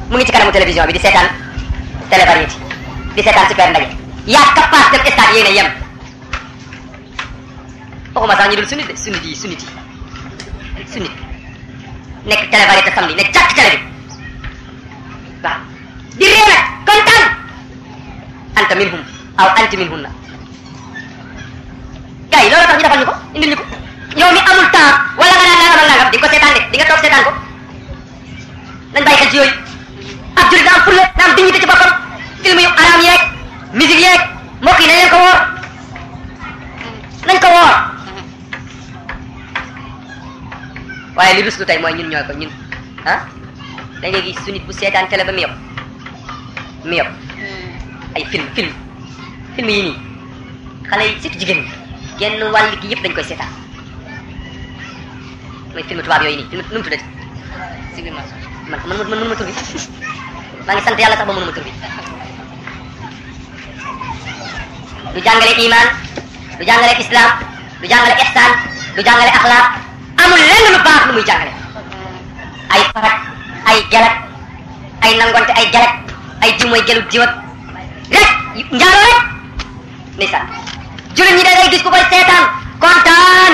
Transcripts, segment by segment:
mu ngi ci kanamu télévision bi di seetaan télé variété di seetaan super ndaje yaa capable dem stade yéen a yem waxuma sax ñu dul sunnit de sunnit yi sunnit yi sunnit nekk télé variété samedi ne jàkk télé bi waaw di ree nag kontaan anta minhum aw anti minhunna gars yi loolu tax ñu defal ñu ko indil ñu ko yow mi amul temps wala nga naan nangam ak nangam di nga ko seetaan de di nga toog seetaan ko nañ bàyyi xel ci yooyu ab julit da am fulla da am dignité ci boppam film yu araam yeeg musique yeeg mbokk yi nañ leen ko woor nañ ko woor waaye li ruslu tey mooy ñun ñooy ko ñun ah da ngay gis su nit bu seetaan télé ba mu yob mu yob ay film film film yi nii xale yi surtout jigéen ñi genn wàll gi yëpp dañ koy seetaan mooy film tubaab yooyu nii film nu mu tuddati Sublimation. man man man mënuma tur bi maa ngi sant yàlla sax ba mënuma tur bi du jàngale iman du jàngale islam du jàngale ihsan du jàngale axlaaq amul lenn lu baax lu muy jàngale ay farak ay gelak ay nangonte ay gelak ay jiw mooy gelu jiwat rek njaalo rek ndeysaan jullit ñi da ngay gis ku koy seetaan kontaan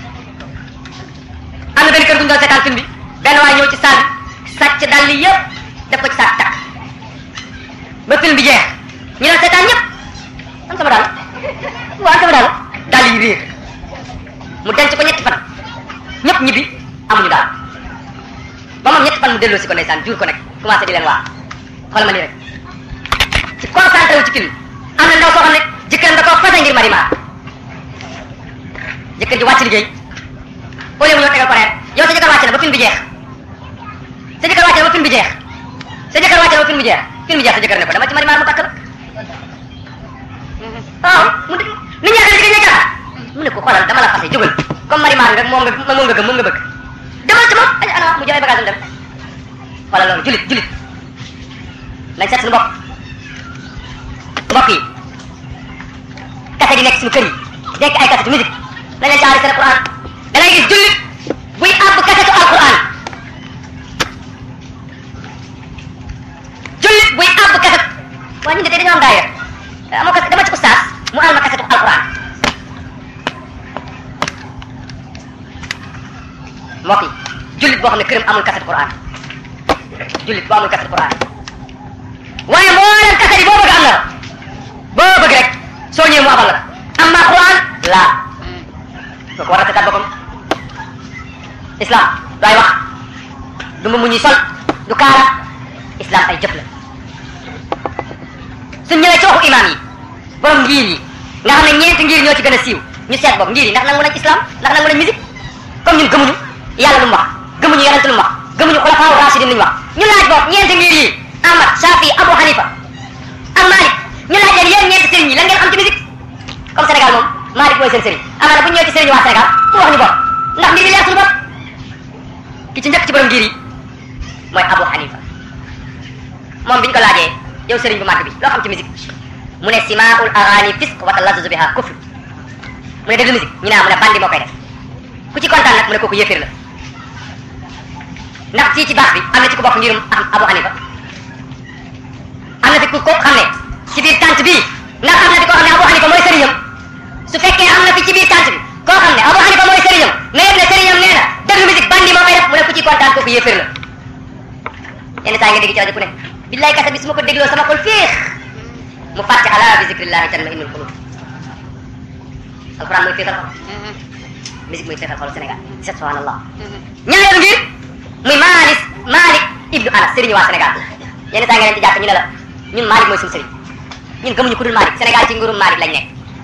am na benn kër gu ñu doon seetaan film bi benn waay ñëw ci salle bi sàcc dàll yi yëpp def ko ci saak takk ba film bi jeex ñu doon seetaan ñëpp am sama daal waaw sama daal dàll yi réer mu denc ko ñetti fan ñëpp ñibbi amuñu daal ba moom ñetti fan mu delloo si ko ndeysaan jur ko nag commencé di leen waa xool ma nii rek ci concentré wu ci film am na ndaw soo xam ne jëkkëram da koo fase ngir marima jëkkër ji wàcc liggéey au lieu mu ñëw tegal ko reer yow sa jëkkër wàcc na ba film bi jeex sa jëkkër wàcc na ba film bi jeex sa jëkkër wàcc na ba film bi jeex film bi jeex sa jëkkër ne ko dama ci marima mu takk la waaw mu de nit ñi jigéen ñi jaaxal mu ne ko xoolal dama la fase jógal comme marima nga moom nga moom nga gëm moom nga bëgg demal ci moom ay ana mu jël ay bagage dem xoolal loolu julit julit nañ seet suñu bopp mbokk yi kase di nekk suñu kër yi nekk ay kasetu musique nañ leen caari seen Alquran da ngay gis jullit buy àbb kasetu Alquran jullit buy àbb kaset waa ñu de tey dañoo am daayira amoo kaset dama ci ustaas mu àll ma kasetu Alquran mbokk yi jullit boo xam ne këram amul kasetu Quran jullit boo amul kasetu Quran waaye mboolem kaset yi boo bëgg am na la boo bëgg rek soo ñëwee mu abal la amma Quran laa kooku war a seetaat boppam islam du ay wax du mu ñuy sol du kaara islam ay jëf la suñ ñëwee ci waxu imam yi borom ngir yi nga xam ne ñeenti ngir ñoo ci gën a siiw ñu seet bopp ngir yi ndax nangu nañ islam ndax nangu nañ musique comme ñun gëmuñu yàlla lu mu wax gëmuñu yonent lu mu wax gëmuñu xulafaa rashidin lu ñu wax ñu laaj bopp ñeenti ngir yi Ahmad Shafi Abu Hanifa ak Malik ñu laaj leen yéen ñeenti sëriñ yi lan ngeen xam ci musique comme Sénégal moom Malik mooy seen sëriñ amaana bu ñu ñëwee ci sëriñ waa Sénégal mu wax ñu bopp ndax mbir mi leer suñu bopp ki ci njëkk ci borom ngir yi mooy Abu Hanifa moom bi ñu ko laajee yow sëriñ bu màgg bi loo xam ci musique mu ne simaul agani fisq wa talazzuzu biha kufr mu ne déglu musique ñu ne ah mu ne bandi moo koy def ku ci kontaan nag mu ne kooku yéeféer la ndax fii ci baax bi am na ci ku bokk ngirum Abu Hanifa am na fi ku ko xam ne ci biir tànt bii ndax am na fi koo xam ne Abu Hanifa mooy sëriñam su fekkee am na fi ci biir tànt bi koo xam ne Abu Hanifa mooy sëriñam mais ne sëriñam nee na déglu musique bandi moo koy def mu ne ku ci kontaan kooku yéeféer la yenn saa nga dégg ci rajo ku ne billaay kasa bi su ma ko dégloo sama xol féex mu fàtte ala bi zikrillahi tanma innul qulub alquran mooy féexal xol musique mooy féexal xol Sénégal subhanallah ñaareelu ngir muy Malik Malik ibnu Anas sëriñu waa Sénégal yenn saa nga leen ci jàkk ñu ne la ñun Malik mooy suñu sëriñ ñun gëmuñu ku dul Malik Sénégal ci nguurum Malik lañ nekk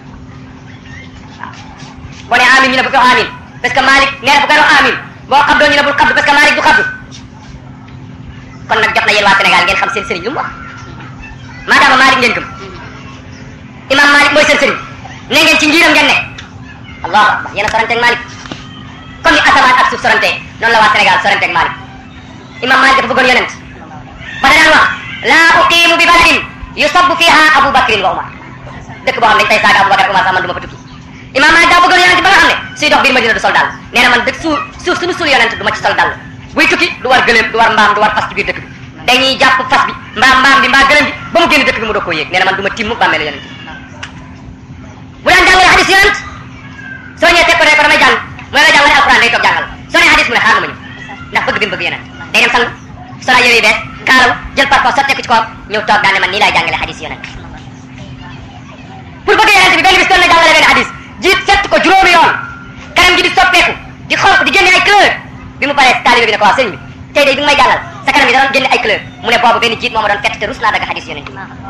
waaw boo nee amin ñu ne bu ko wax amin parce que Malik nee na bu ko wax amin boo xabdoo ñu ne bul xabdu parce que Malik du xabdu kon nag jot na yéen waa Sénégal ngeen xam seen sëriñ lu mu wax maadaama Malik ngeen gëm imam Malik mooy seen sëriñ ne ngeen ci ngiram ngeen ne allahu akbar yéen a soranteeg Malik comme ni asamaan ak suuf sorantee noonu la waa Sénégal soranteeg Malik imam Malik dafa bëggoon yonent ba da daan wax laa uqimu bi baladin yusabbu fiha Abu Bakrin wa Umar dëkk boo xam ne dañ fay saaga Abu Bakar Umar sax man du ma fa tukki imam Malik daa bëggoon yonent ba nga xam ne suy dox biir Madina du sol daal nee na man dëkk suuf suuf suñu suul yonent du ma ci sol daal buy tukki du war gëléem du war mbaam du war fas ci biir dëkk bi dañuy jàpp fas bi mbaa mbaam bi mbaa gëlëm bi ba mu génn dëkk bi mu doog koo yéeg nee na man du ma timm bàmmeelu yonent bu daan jàngale hadis yonent soo ñëwee teg ko ne ko damay jàng mu ne la jàngale alquran day toog jàngal soo nee hadis mu ne xaar ma ñëw ndax bëgg bi mu bëgg yonent day dem sang solo yëre yu bees kaalaw jël parfum sotteeku ci kawam ñëw toog daan ne man nii laay jàngale hadis yonent pour bëgg yonent bi benn bis doon na jàngale benn hadis jiit sett ko juróomi yoon kanam gi di soppeeku di xonq di génne ay couleur bi mu paree taalibe bi ne ko waaw sëñ bi tey day bi nga may jàngal sa kanam gi da doon génne ay couleur mu ne boobu benn jiit moo ma doon fett te rus naa dagg hadis yonent bi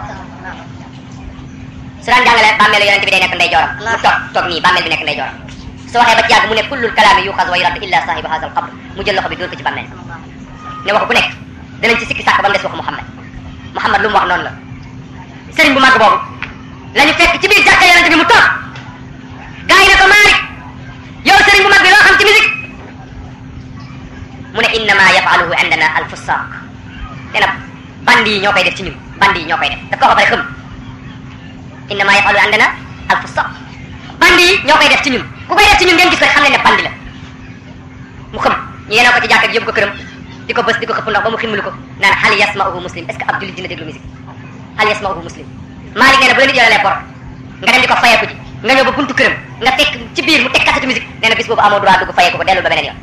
su daan jàngale bàmmeelu yonent bi day nekk ndey jooram mu toog toog nii bàmmeel bi nekk ndey jooram su waxee ba ci yàgg mu ne kullul kalaami yuxaz wa yurad illa sahiba hadha al qabr mu jël loxo bi dóor ko ci bàmmeel ne wax bu nekk danañ ci sikki sàkk ba mu des waxu Muhammad Muhammad lu mu wax noonu la sëriñ bu màgg boobu la ñu fekk ci biir jàkka yonent bi mu toog gaa yi ne ko Malick yow sëriñ bu mag bi loo xam ci musique mu ne innama yafaluhu indana al fusaq nee na bandi yi ñoo koy def ci ñun bandi yi ñoo koy def daf ko wax ba pare xëm innama yafaluhu indana al fusaq bandi yi ñoo koy def ci ñun ku koy def ci ñun ngeen gis ko rek xam leen ne bandi la mu xëm ñu yenoo ko ci jàkka ji yóbbu ko këram di ko bës di ko xëpp ndox ba mu ximmulu ko naan hal yasmauhu muslim est ce que ab jullit dina déglu musique hal yasmauhu muslim Malick nee na bu la nit yorelee bor nga dem di ko fayeeku ji nga ñëw ba buntu këram nga fekk ci biir mu teg kasetu musique nee na bis boobu amoo droit dugg fayeeku ko dellul ba beneen yoon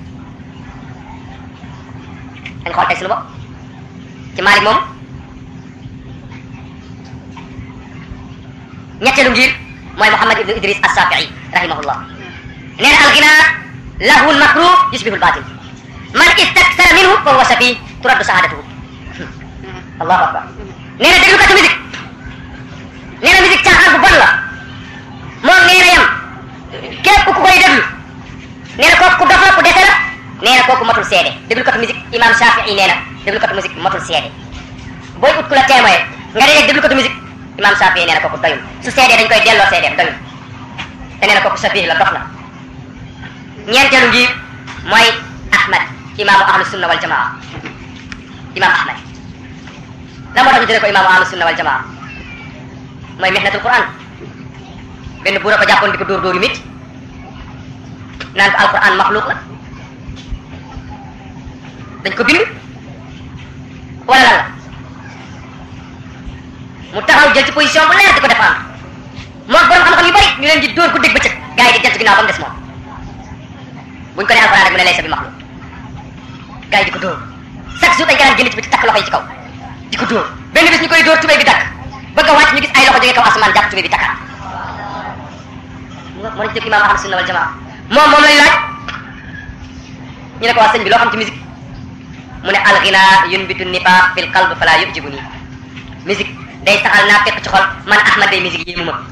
dañ xool tey suñu bopp ci Malick moom ñetteelu ngir mooy Muhammad ibnu Idris as-Safii rahimahullah nee na algina lahwun makruh yushbihu al-batil man istaksara minhu fa huwa safi turaddu sahadatuhu allahu akbar nee na déglu katu musique nee na musique caaxaan bu bon la moom nee na yam képp ku koy déglu nee na kooku ku dof la ku dese la nee na kooku matul seede déglu katu musique imam Shafii nee na déglu katu musique matul seede booy ut ku la témoin nga dee déglu katu musique imam Shafii nee na kooku doyul su seedee dañ koy delloo seedeem doyul te nee na kooku sabih la dof la ñeenteelu ngi mooy Ahmad imaamu ahlu sunna wal jamaa imam Ahmad la moo tax ñu tuddee ko imaamu ahlu sunna wal jamaa mooy mihnatul Quran benn buur a ko jàppoon di ko dóor dóor yu métti naan ko alquran maxluq la dañ ko bind wala lan la mu taxaw jël ci position bu leer di ko défendre moom borom xam-xam yu bari ñu leen di dóor ku dégg bëccëg gars yi di jant ginnaaw ba mu des moom buñ ko nee alquran rek mu ne laysa bi maxluq gars yi di ko dóor chaque jour dañ ko daan génn ci biti takk loxo yi ci kaw di ko dóor benn bis ñu koy dóor tubéy bi dakk bëgg a wàcc ñu gis ay loxo jógee kaw asamaan jàpp tubéy bi takkaat moo lañ jëkk imaam ahlu sunna wal jamaa moom moom lañ laaj ñu ne ko waa sëñ bi loo xam ci musique mu ne alghina yunbitu nifaq fil qalb fala yujibu nii musique day saxal naa fekk ci xol man ahmad day musique yéemu ma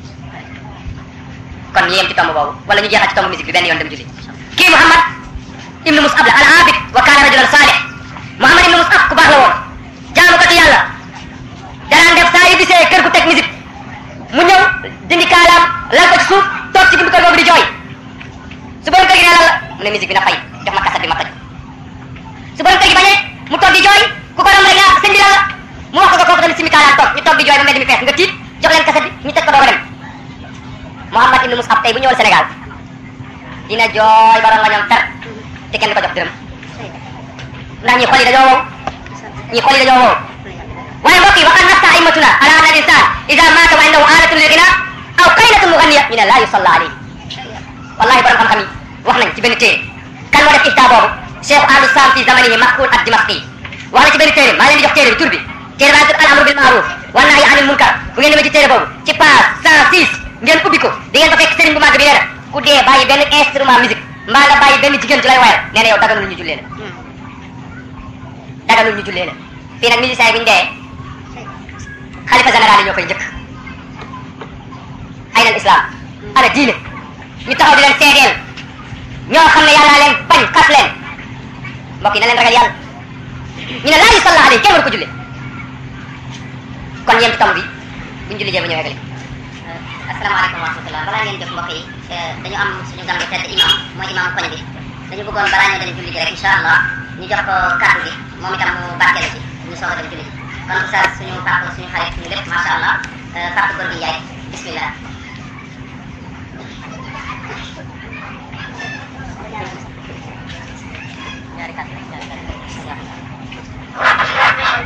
kon ñu yem ci tomb boobu wala ñu jeexal ci tomb musique bi benn yoon dem julli kii muhammad ibnu musab la al abid wa kaana rajulan salih muhammad ibnu musab ku baax la woon jaamukatu yàlla danaan def saa yu gisee kër gu teg musique mu ñëw dindi kaalaam lal ko ci suuf toog ci buntu kër boobu di jooy su borom kër gi ne lan la mu ne musique bi na fay jox ma kaset bi ma toj su borom kër gi bañee mu toog di jooy ku ko romb rek nga sëñ bi lan la mu wax ko ko kooku tamit simi kaalaam toog ñu toog di jooy ba mbedd mi fees nga tiit jox leen kaset bi ñu teg ko doog a dem Muhammad ibnu Musab tey bu ñëwoon Sénégal dina jooy ba ronga ñoom fer te kenn du ko jox dërëm ndax ñi xol yi dañoo wow ñi xol yi dañoo wow waaye mbokk yi waqad nafta aimatuna ala anna al insan ida mata wa indahu alatun lil ghina aw qaynatun mughanniya ñu ne la yusalla alayhi wallahi borom xam-xam yi wax nañ ci benn téere kan moo def ifta boobu cheikh ahlu sam fi zamanihi makul ad dimashqi wax na ci benn téere maa leen di jox téere bi tur bi téere baa ngi tudd al amru bil ma'ruf wa nahyi anil munkar bu ngeen demee ci téere boobu ci page 106 ngeen ubbi ko di ngeen fa fekk sëriñ bu màgg bi nee na ku dee bàyyi benn instrument musique mbaa nga bàyyi benn jigéen ju lay wayal nee na yow daganul ñu jullee la daganul ñu jullee la fii nag musiciens yi bu ñu dee xalifa général yi ñoo koy njëkk ay na islam ana diine ñu taxaw di leen seedeel ñoo xam ne yàllaa leen bañ xas leen mbokk yi na leen ragal yàlla ñu ne laa yusalla alayhi kenn waru ko julle kon yéen ci tomb bi buñ julli jee ba ñëw eggali asalaamaaleykum wa rahmatulah balaa ngeen jóg mbokk yi dañu am suñu gan gu tedd imam mooy imam koñ bi dañu bëggoon balaa ñoo dem julli ji rek incha allah ñu jox ko kàddu gi moom itam mu barkeelu ci ñu soog a dem julli ji kon oustaz suñu papa suñu xarit suñu lépp macha allah papa góor gi Njaay bismillah ñaari kàddu rek ñaari kàddu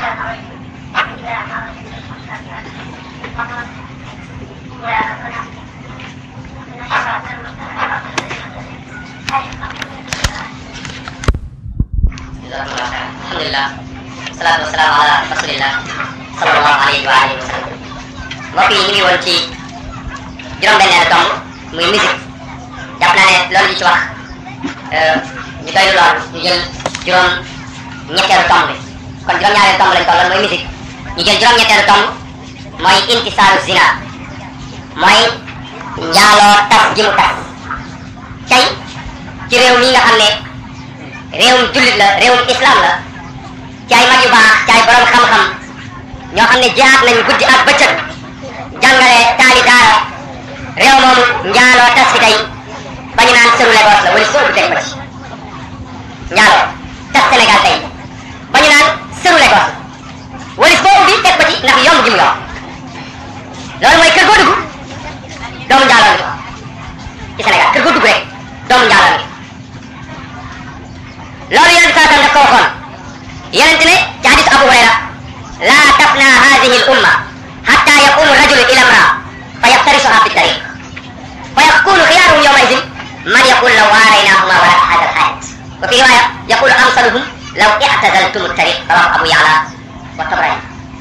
alhamdulilah salaatu wasalaam ala rasulillah sallallahu alayhi wa alihi wa sallam mbokk yi ñu ngi woon ci juróom-benneelu tomb muy musique jàpp naa ne loolu ñu ci wax ñu doy lool ñu jël juróom ñetteelu tomb bi kon juróom-ñaareelu tomb lañ tolloon mooy musique ñu jël juróom-ñetteelu tomb mooy intisaaru zina mooy njaaloo tas gi mu tas tey ci réew mi nga xam ne réewum jullit la réewum islam la ci ay mag yu baax ci ay borom xam-xam ñoo xam ne jihaat nañ guddi ak bëccëg jàngale taali daara réew moomu njaaloo tas fi tey ba ñu naan sëru Lagos la wala soobu teg ko ci njaaloo tas Sénégal tey ba ñu naan sëru Lagos wala boo ubbi teg ko ci ndax yomb gi mu yomb loolu mooy kër goo dugg doomu njaaloo ngi ci Sénégal kër goo dugg rek doomu njaaloo ngi loolu yonent saa tam daf ko waxoon yonent ne ci hadis Abu Hurayra laa tafna hadihi l umma hatta yaqumu rajulu ila imraa fa yaftarisuha fi tariq fa yakunu xiyaruhum yawma idin man yaqul law waaraynahuma wala hada al hayat wa fi riwaya yaqulu amsaluhum law i'tazaltum tariq rawahu Abu Ya'la wa Tabrani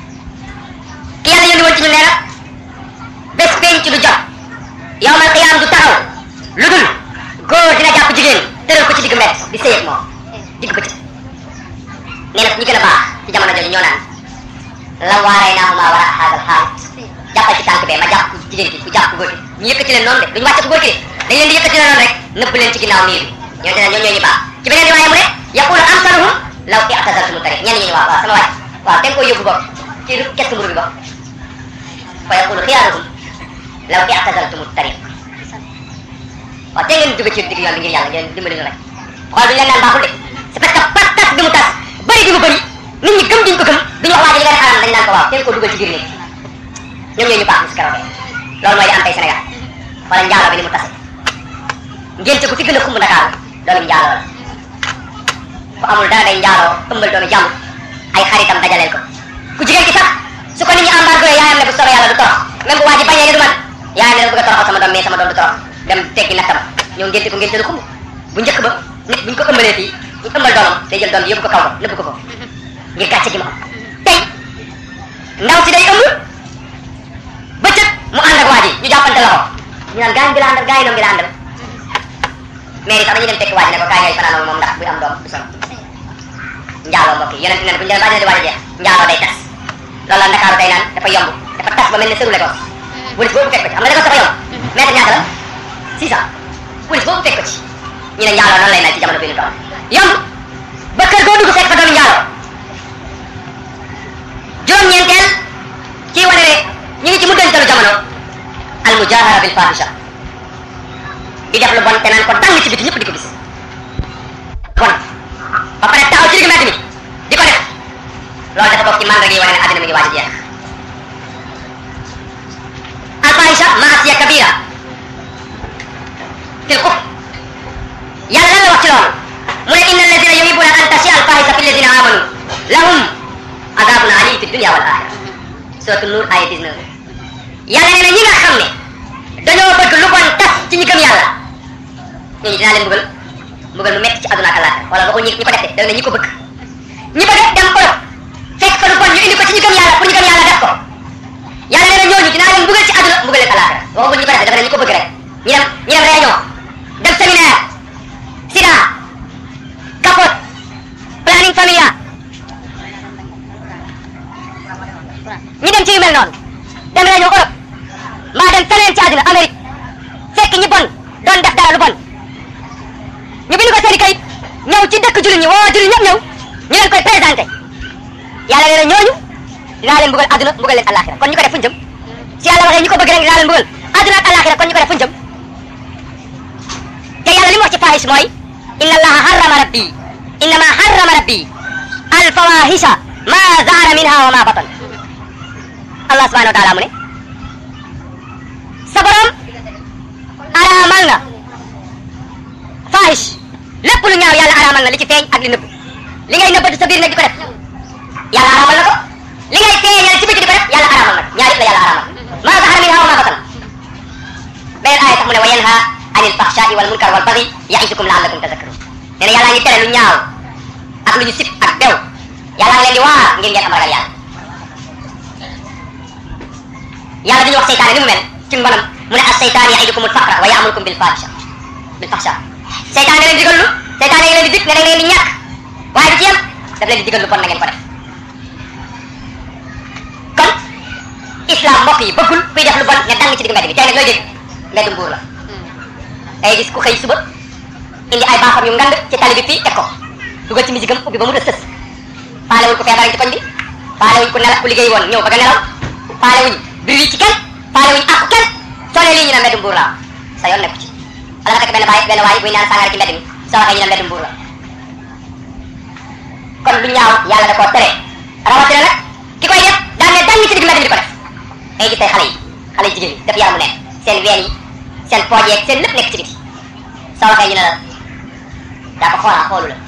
ki yàlla yónni woon ci ñu nee na bés penc du jot yawmal qiyaam du taxaw lu dul góor dina jàpp jigéen tëral ko ci digg mbett di sëy ak moom digg bëccëg nee na ñi gën a baax ci jamono jooju ñoo naan la waaray naa ma war a xaagal xaalit jàppal ci tànk bee ma jàpp ku jigéen ki ku jàpp ku góor ki ñu yëkkati leen noonu de duñu wàcce ku góor ki de dañ leen di yëkkati leen noonu rek nëbb leen ci ginnaaw miir bi ñoo ne ñoom ñoo ñu baax ci beneen riwaaya mu ne yaqulu amsaluhum law i'tazaltumu tariq ñenn ñi ñu waaw waaw sama waay waaw te nga koy yóbbu bopp ci kes mburu bi bopp fa yaqulu xiyaaruhum law i'tazaltumu tariq waaw te ngeen dugg ci digg yoon bi ngir yàlla ngeen dimbali ñu rek xool duñu leen naan baaxul de c'est parce que pas tas bi mu tas bëri bi mu bëri nit ñi gëm diñ ko gëm duñu wax waa ji li nga def xaram dañ naan ko waaw te ko dugal ci biir néeg ñoom ñooy ñu baax si keroog loolu mooy di am tey Sénégal wala njaaloo bi ni mu tase ngénte ku fi gën a xumb Ndakaaru doomi njaaloo la ku amul dara day njaaloo ëmbal doomi jàmm ay xaritam dajaleel ko ku jigéen ki sax su ko nit ñi embargo yaayam ne bu soobee yàlla du torox même bu waa ji bañee ne du man yaayam ne dafa bëgg a toroxal sama doom mais sama doom du torox dem teggi nattam ñëw ngénte ko ngénte lu xumb bu njëkk ba nit buñ ko ëmbalee fii ñu ëmbal doomam day jël doom bi yóbbu ko kaw ba nëbb ko ko ngir gàcce gi mu am tey ndaw si day ëmb bëccëg mu ànd ak waa ji ñu jàppante loxo ñu naan gaañ bi la àndal gaañ noom bi la àndal mais yi sax dañuy dem fekk waa ji ne ko kaay ngay fanaan moom ndax buy am doom du sonn njaaloo mbokk yi yonent ne bu ñu demee ba di waaj a jeex njaaloo day tas loolu la Ndakaaru day naan dafa yomb dafa tas ba mel ne sëru Lagos police boobu fekk ko ci xam nga Lagos dafa yomb mètre ñaata la 600 police boobu fekk ko ci ñu ne njaaloo noonu lay mel ci jamono bi ñu toll yomb ba kër goo dugg fekk fa doomi njaaloo juróom-ñeenteel kii wane ne ñu ngi ci mujjantalu jamono al mujahara bil fahisha di def lu bon te naan ko dang ci biti ñëpp di ko gis bon ba pare taxaw ci digg mbedd mi di ko def loolu dafa bokk ci màndarga yi wane ne àddina mi ngi waaj a jeex al fahisha maasiya kabira fil kufr yàlla lan la wax ci loolu mu ne inna alladina yuhibuna an tashi al fahisha fi alladina amanu lahum adabun alim fi dunya wal axira suratu nur aya 19 yàlla nee na ñi nga xam ne dañoo bëgg lu bon tas ci ñi gëm yàlla ñooñu dinaa leen mbugal mbugal mu metti ci àdduna ak àllaaxira wala waxul ñi ñi ko def de da ne ñi ko bëgg ñi bëgg dem Europe fekk fa lu bon ñu indi ko ci ñi gëm yàlla pour ñi gëm yàlla def ko yàlla nee na ñooñu dinaa leen mbugal ci àdduna mbugal leen àllaaxira waxul ñi ko def de dafa ne ñi ko bëgg rek ñi dem ñi dem réunion dem séminaire sida capote planning familial ñi dem ci yu mel noonu dem réunion Europe mbaa dem feneen ci àddina Amérique fekk ñi bon doon def dara lu bon ñu bind ko seeni kayit ñëw ci dëkk jullit ñi woo jullit ñëpp ñëw ñu leen koy présenté yàlla nee na ñooñu dinaa leen mbugal àdduna mbugal leen àllaaxira kon ñu ko def fuñ jëm si yàlla waxee ñi ko bëgg rek dinaa leen mbugal àdduna ak àllaaxira kon ñu ko def fuñ jëm te yàlla li mu wax ci faahis mooy inna allaha harrama rabbi innama harrama rabbi al fawahisha ma zahara minha wa ma batan allah subhanahu wa taala mu ne sa borom araamal na fahish lépp lu ñaaw yàlla araamal na li ci feeñ ak li nëbb li ngay nëbbatu sa biir nag di ko def yàlla araamal na ko li ngay feeñal ci biti di ko def yàlla araamal na ko ñaar yëpp la yàlla araamal ma zahara minha wa ma batan beneen aaya sax mu ne wa yanha anil fahshai wal munkar wal baghi ya'idukum la'allakum tadhakkarun nee na yàlla ngi tere lu ñaaw ak lu ñu sib ak bew yàlla ngi leen di waar ngir ngeen am ragal yàlla yàlla dañuy wax seytaane ni mu mel ci mbonam mu ne as seytaan yaidukumul faqra wa yaamurukum bil fahisha bil fahsha seytaane da leen digal lu seytaane ngi leen di dig ne da ngeen di ñàkk waaye du ci yem daf leen di digal lu bon na ngeen ko def kon islam mbokk yi bëggul kuy def lu bon ne dang ci digg mbedd bi tey nag looy dégg mbeddu mbuur la day gis ku xëy suba indi ay baaxam yu ngand ci tali bi fii teg ko dugal ci misigam ubbi ba mu def sës faale wuñ ko feebar ci koñ bi faale wuñ ko nelaw ku liggéey woon ñëw bëgg a nelaw faale wuñ bir wi ci kenn faale wuñ àqu kenn soo nee lii ñu ne mbeddu mbuur la sa yoon nekku ci wala nga fekk benn baay benn waay buy naan sàngara ci mbedd mi soo waxee ñu ne mbeddu mbuur la kon lu ñaaw yàlla da koo tere rawatina nag ki koy def daan ne dang ci digg mbedd mi di ko def ngay gis tey xale yi xale yi jigéen yi def yaramu neen seen ween yi seen pooj yeeg seen lépp nekk ci biti soo waxee ñu ne la daa ko xoolaa xoolu la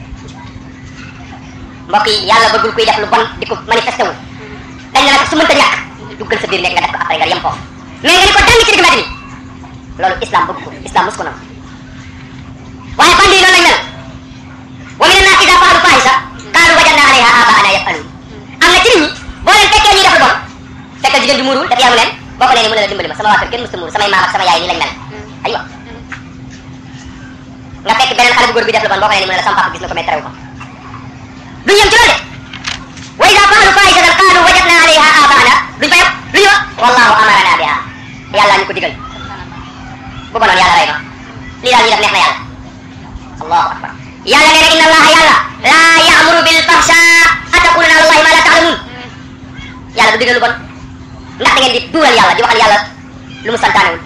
mbokk yi yàlla bëggul kuy def lu bon di ko manifesté wu dañ ne la sax su mënta ñàkk duggal sa biir nekk nga def ko après nga yem foofu mais nga ni ko dang ci digg mbedd mi loolu islam bëgg ko islam mos ko nam waaye bandi yi noonu lañ mel wa min annaasi idaa fa'alu faahisha qaalu wajadna alayha aabaana yaf'aluun am na ci nit ñi boo leen fekkee ñuy def lu bon fekkal jigéen bi muuruwul daf yamu leen boo ko nee ni mu ne la dimbali ma sama waa kër kenn mësta muuru samay maam ak sama yaay nii lañ mel aywa nga fekk beneen xale bu góor bi def lu bon boo ko nee ni mu ne la sama papa gis na ko mais terew ko duñ yem ci loolu de wa idaa fa'alu faahishatan qaalu wajadna alayha aabaana duñ fa yem lu ñu wax wallahu amarana biha yàlla ñu ko digal bu bonoon yàlla rey ma lii daal ñu def neex na yàlla allahu akbar yàlla nee na inna allaha yàlla laa yaamuru bil fahsha ataquluna ala allahi ma la taalamun yàlla du digal lu bon ndax da ngeen di duural yàlla di waxal yàlla lu mu santaanewul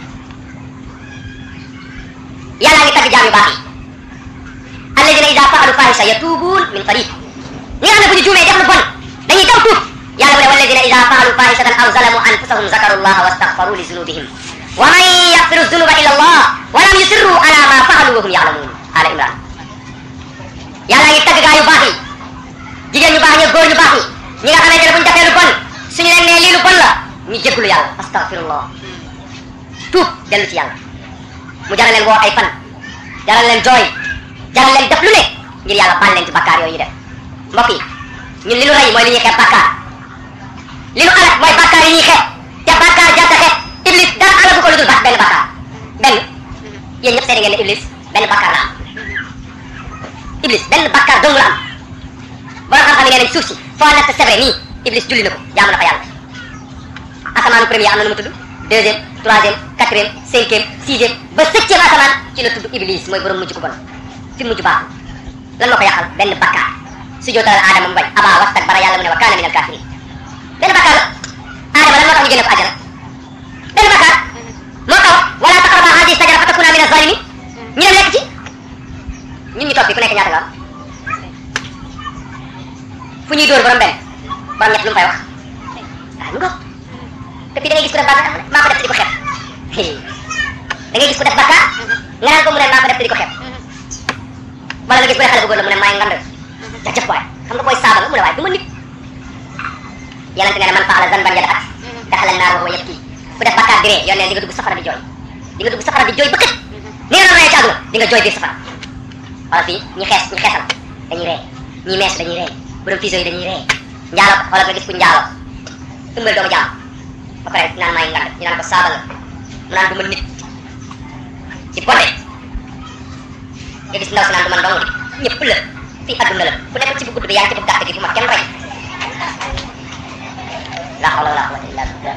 yàlla ngi tagg jaam yu baax yi alladina ida faalu fahisha yatubuun min qarib ñi nga xam ne bu ñu juumee def lu bon dañuy daw tuub yàlla mu ne walladina ida faalu fahishatan aw zalamu anfusahum zakaru llaha wastaghfaru li zunubihim wa man yaghfiru zunuba illa allah wa lam yusirru ala ma faalu wa hum ya'lamun ala imran yàlla ngi tagg gaa yu baax yi jigéen ñu baax ñi góor ñu baax ñi ñi nga xamante ne bu ñu defee lu bon suñu leen nee lii lu bon la ñu jégalu yàlla astaghfirullah tuub dellu ci yàlla mu jaral leen woo ay fan jaral leen jooy jaral leen def lu ne ngir yàlla baal leen ci bakkaar yooyu ñu def mbokk yi ñun li nu rey mooy li ñuy xeeb bakkaar li nu alak mooy bakkaar yi ñuy xeeb te bakkaar jarta xeeb iblis dara alagu ko lu dul bak benn bakkaar benn yéen ñëpp seede ngeen ne iblis benn bakkaar la am iblis benn bakkaar dong la am borom xam-xam yi nee nañ suuf si foo natt c'est vrai nii iblis julli na ko jaamu na fa yàlla asamaanu premier am na nu mu tudd deuxième troisième quatrième cinquième sixième ba septième asamaan ci la tudd iblis mooy borom mujj ko bon fi mujj baaxul lan moo ko yàqal benn bakkaar su jootalal aadama mu bañ abaa wastakbara yàlla mu ne wa kaana minal kaafiriin benn bakkaar la aadama lan moo tax ñu génne ko àjjana benn bakkaar moo tax wala taqraba haadihi sajara fa takuna mina zalimin ñu dem lekk ci ñun ñu toog fi ku nekk ñaata nga am fu ñuy dóor borom benn borom ñett lu mu fay wax waaw mu ngoog te fii da ngay gis ku def bàkkaar maa ko def te di ko xeeb da ngay gis ku def bàkkaar nga naan ko mu ne maa ko def te di ko xeeb wala nga gis ku ne xale bu góor la mu ne maay ngand jajëf waay xam nga booy saaba nga mu ne waaye du ma nit yonente nee na man faala zanban yada at daxala naar wa huwa yabki ku def bàkkaar di ree yoon ne di nga dugg safara di jooy di nga dugg safara di jooy ba kët ni nga doon ree ci àdduna di nga jooy biir safara wala fii ñi xees ñi xeesal dañuy ree ñi mees dañuy ree borom fiso yi dañuy ree njaalo wala nga gis ku njaalo ëmbal doomu jaam ba pare naan maay ngand ñu naan ko saaba nga mu naan du ma nit ci bonde nga gis ndaw si naan du man dong di ñëpp la fii adduna la ku nekk ci bu gudd bi yaa ngi ci bu gàtt gi bu ma kenn rey la hawla wala quwwata illa billah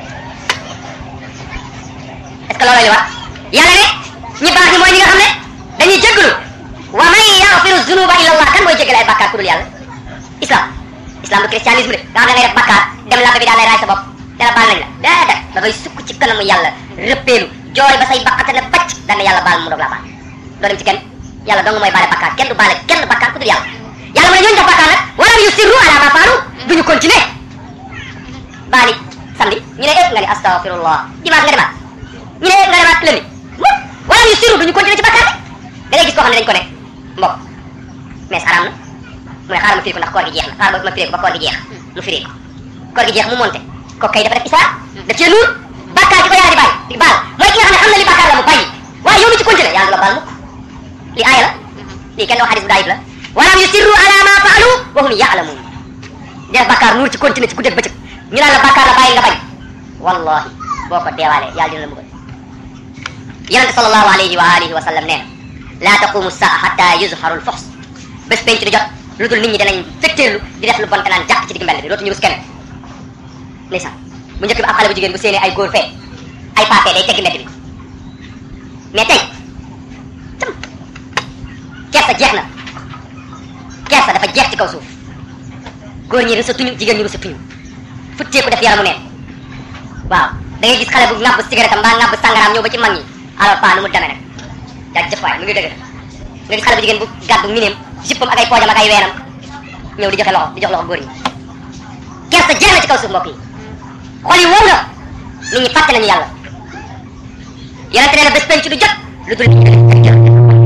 est ce que loolu la ñu wax yàlla ne ñi baax ñi mooy ñi nga xam ne dañuy jéggalu wa man yaghfiru zunuba illa allah kan mooy jéggale ay bàkkaar ku dul yàlla islam islam du christianisme de nga xam ne ngay def bàkkaar dem labbe bi daal lay raay sa bopp te la baal nañ la déedéet da ngay sukk ci kanamu yàlla rëppeelu jooy ba say baqate ne bacc daan ne yàlla baal mu doog laa baal doo dem ci kenn yàlla dong mooy baale bàkkaar kenn du baale kenn bàkkaar ku dul yàlla yàlla mu ne ñooñu def bàkkaar nag walam yusirru ala ma faalu duñu continuer baali samedi ñu ne ëpp nga ni astaghfirullah dimanche nga demaat ñu ne ëpp nga demaat lundi mukk walam yusirru duñu continuer ci bàkkaar bi da ngay gis koo xam ne dañ ko ne mbokk mais araam na mu ne xaaral ma firi ko ndax koor gi jeex na xaaral ma firi ko ba koor gi jeex mu firi ko koor gi jeex mu monte ko kay dafa def isra daf cee nuur bàkkaar gi ko yàlla di bàyyi di baal mooy ki nga xam ne xam na li bàkkaar la mu bàyyi waaye yow mi ci continuer yàlla du la baal mukk li aaya la lii kenn doo xadis bu daayib la walam yusirru ala ma faalu wa wa hum yaalamun def bàkkaar nuur ci continuer ci guddeeg bëccëg ñu naan la bàkkaar la bàyyi nga bañ wallahi boo ko deewaalee yàlla dina la mbugal yonente sallallahu alayhi wa alihi wa sallam nee na laa taqumu saa xatta yuzharu l foxs bés penc di jot lu dul nit ñi danañ fetteerlu di def lu bon te naan jàkk ci digg mbedd bi dootuñu rus kenn ndeysaan bu njëkk bi ab xale bu jigéen bu séenee ay góor fee ay paapee day tegg mbedd bi mais tey tam kersa jeex na kersa dafa jeex ci kaw suuf góor ñi rusatuñu jigéen ñi rusatuñu futteeku def yaramu neen waaw da ngay gis xale bu ŋàbb cigarette mbaa ŋàbb sangaraam ñëw ba ci mag ñi alors pas nu mu demee nag jaajëf waay mu ngi dëgg nga gis xale bu jigéen bu gàddu mineem jippam ak ay poojam ak ay weenam ñëw di joxe loxo di jox loxo góor ñi kersa jeex na ci kaw suuf mbokk yi xol yi wow na nit ñi fàtte nañu yàlla yonente nee na bés penc du jot lu dul nit ñi dañuy jël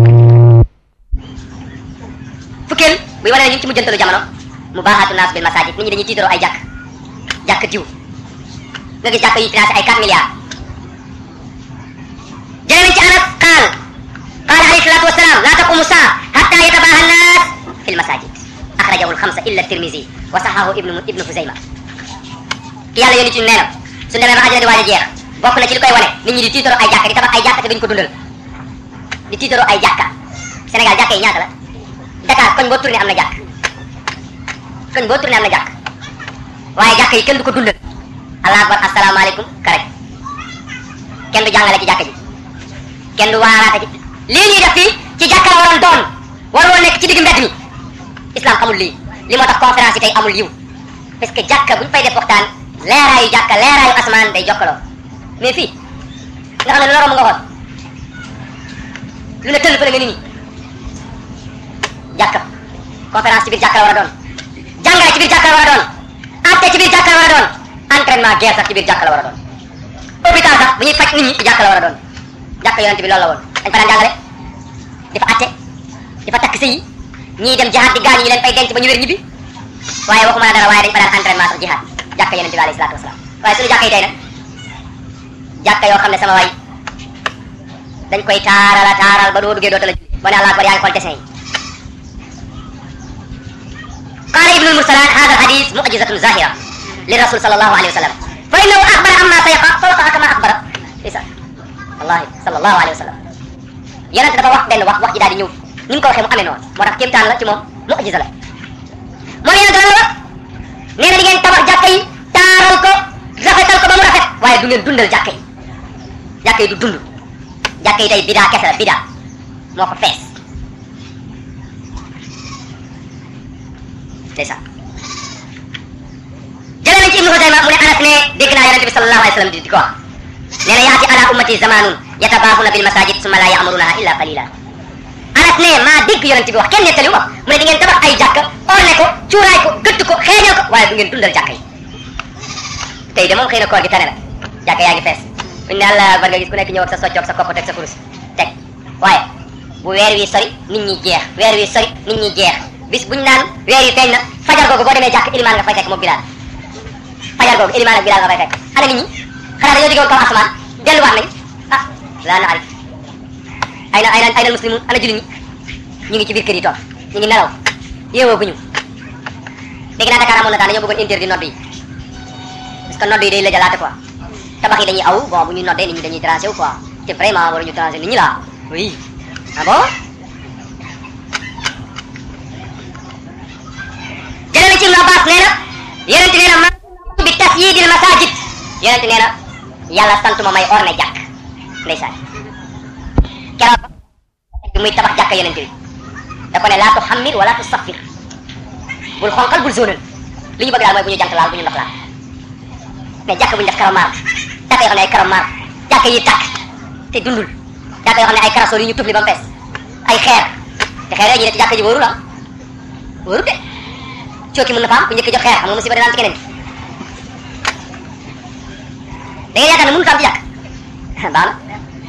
fukkeel buy wane ne ñu ngi ci mujjantalu jamono mu baaxaatu naas bil masajid nit ñi dañuy tiitaroo ay jàkk jàkk diw nga gis jàkk yi financé ay 4 milliards jëlee nañ ci anas qaal qaal alayhi salatu wasalaam laa taqumu saa hatta yatabaha annas fi lmasajid axrajahu lxamsa illa tirmisi wa saxahu ibnu ibnu huzayma ki yàlla yónni ci nee na su demee ba àjjana di waaj a jeex bokk na ci li koy wane nit ñi di tiitaroo ay jàkka di tabax ay jàkka te duñ ko dundal di tiitaroo ay jàkka Sénégal jàkka yi ñaata la Dakar koñ boo tourné am na jàkk koñ boo tourné am na jàkk waaye jàkka yi kenn du ko dundal allah akbar asalaamaaleykum karaj kenn du jàngale ci jàkka ji kenn du waaraate ci lii ñuy def fii ci jàkka la waroon doon war woon nekk ci digg mbedd mi islam xamul lii li moo tax conférence yi tey amul yiw parce que jàkka buñ fay def waxtaan leeraayu jàkka leeraayu asmaan day jokkaloo mais fii nga xam ne lu la romb nga xool lu ne tëll fële nga ni nii jàkka conférence ci biir jàkka la war a doon jàngale ci biir jàkka la war a doon atte ci biir jàkka la war a doon entraînement guerre sax ci biir jàkka la war a doon hôpital sax bu ñuy faj nit ñi ci jàkka la war a doon jàkka yonent bi loolu la woon dañ fa daan jàngale di fa atte di fa takk sëy ñii dem jihaad di gaañu ñu leen fay denc ba ñu wér ñibbi waaye waxuma la dara waaye dañ fa daan entraînement sax jihaad jàkka yonent bi alayhi salaatu wasalaam waaye suñu jàkka yi tey nag jàkka yoo xam ne sama waay dañ koy taaral a taaral ba doo duggee doota la julli boo ne allah akbar yaa ngi xool dessin yi قال ابن المرسلان هذا الحديث معجزة ظاهرة للرسول صلى الله عليه وسلم فإنه أخبر عما سيقع فوقع كما أخبر عيسى والله صلى الله عليه وسلم yonent dafa wax benn wax wax ji daal di ñëw ni mu ko waxee mu amee noonu moo tax kéemtaan la ci moom mu'jiza la moom yonent lan la wax nee na di ngeen tabax jàkka yi taaral ko rafetal ko ba mu rafet waaye du ngeen dundal jàkka yi jàkka yi du dund jàkka yi tey bidaa kese la bidaa moo ko fees ndeysaan jëlee nañ ci ibnu Hudayma mu ne Anas ne dégg naa yonente bi sallallahu alayhi wa sallam di di ko wax nee na yaati ala ummati zamanun yatabaaxuna bil masajid summa la ya'murunaha illa qalila Anas ne maa dégg yonente bi wax kenn nettali wax mu ne di ngeen tabax ay jàkka orne ko cuuraay ko gëtt ko xeeñal ko waaye du ngeen dundal jàkka yi tey de moom xëy na koor gi tane na jàkka yaa ngi fees buñ ne àlla bar nga gis ku nekk ñëw ak sa soccoog sa kopp teg sa kurus teg waaye bu weer wi sori nit ñi jeex weer wi sori nit ñi jeex bis buñ naan weer yi feeñ na fajar googu boo demee jàkk ilimaan nga fay fekk moom bilaal fajar googu ilimaan ak bilaal nga fay fekk ana nit ñi xanaa dañoo jógewoon kaw asamaan delluwaat nañ ah laa na arif ay na ay na ay na muslimun ana jullit ñi ñu ngi ci biir kër yi toog ñu ngi nelaw yeewoo guñu dégg naa Dakar amoon na temps dañoo bëggoon interdit nodd yi parce que nodd yi day lëjalaate quoi tabax yi dañuy aw bon bu ñu noddee nit ñi dañuy tranché wu quoi te vraiment waruñu tranché nit ñi la oui ah bon jëlee na ci Ibn Abbas nee na yonente nee na ma bi tasyidil masajid yonente nee na yàlla sant ma may orne jàkk ndeysaan keroog bi muy tabax jàkka yonente bi da ko ne laa tuhammir wala tusaffir bul xonqal bul zonal li ñu bëgg daal mooy bu ñu jant laal bu ñu ndox laal mais jàkka bu ñu def karamaar jàkka yoo xam ne ay karamaar jàkka yi tàkk te dundul jàkka yoo xam ne ay karasol yu ñu tufli ba mu fees ay xeer te xeer yooyu ñu ne ci jàkka ji wóorul ah wóorul de cooki mën na fa am ku njëkk jox xeer xam nga musiba dana am ci keneen da ngeen yaakaar ne mënut a am ci jàkk baax na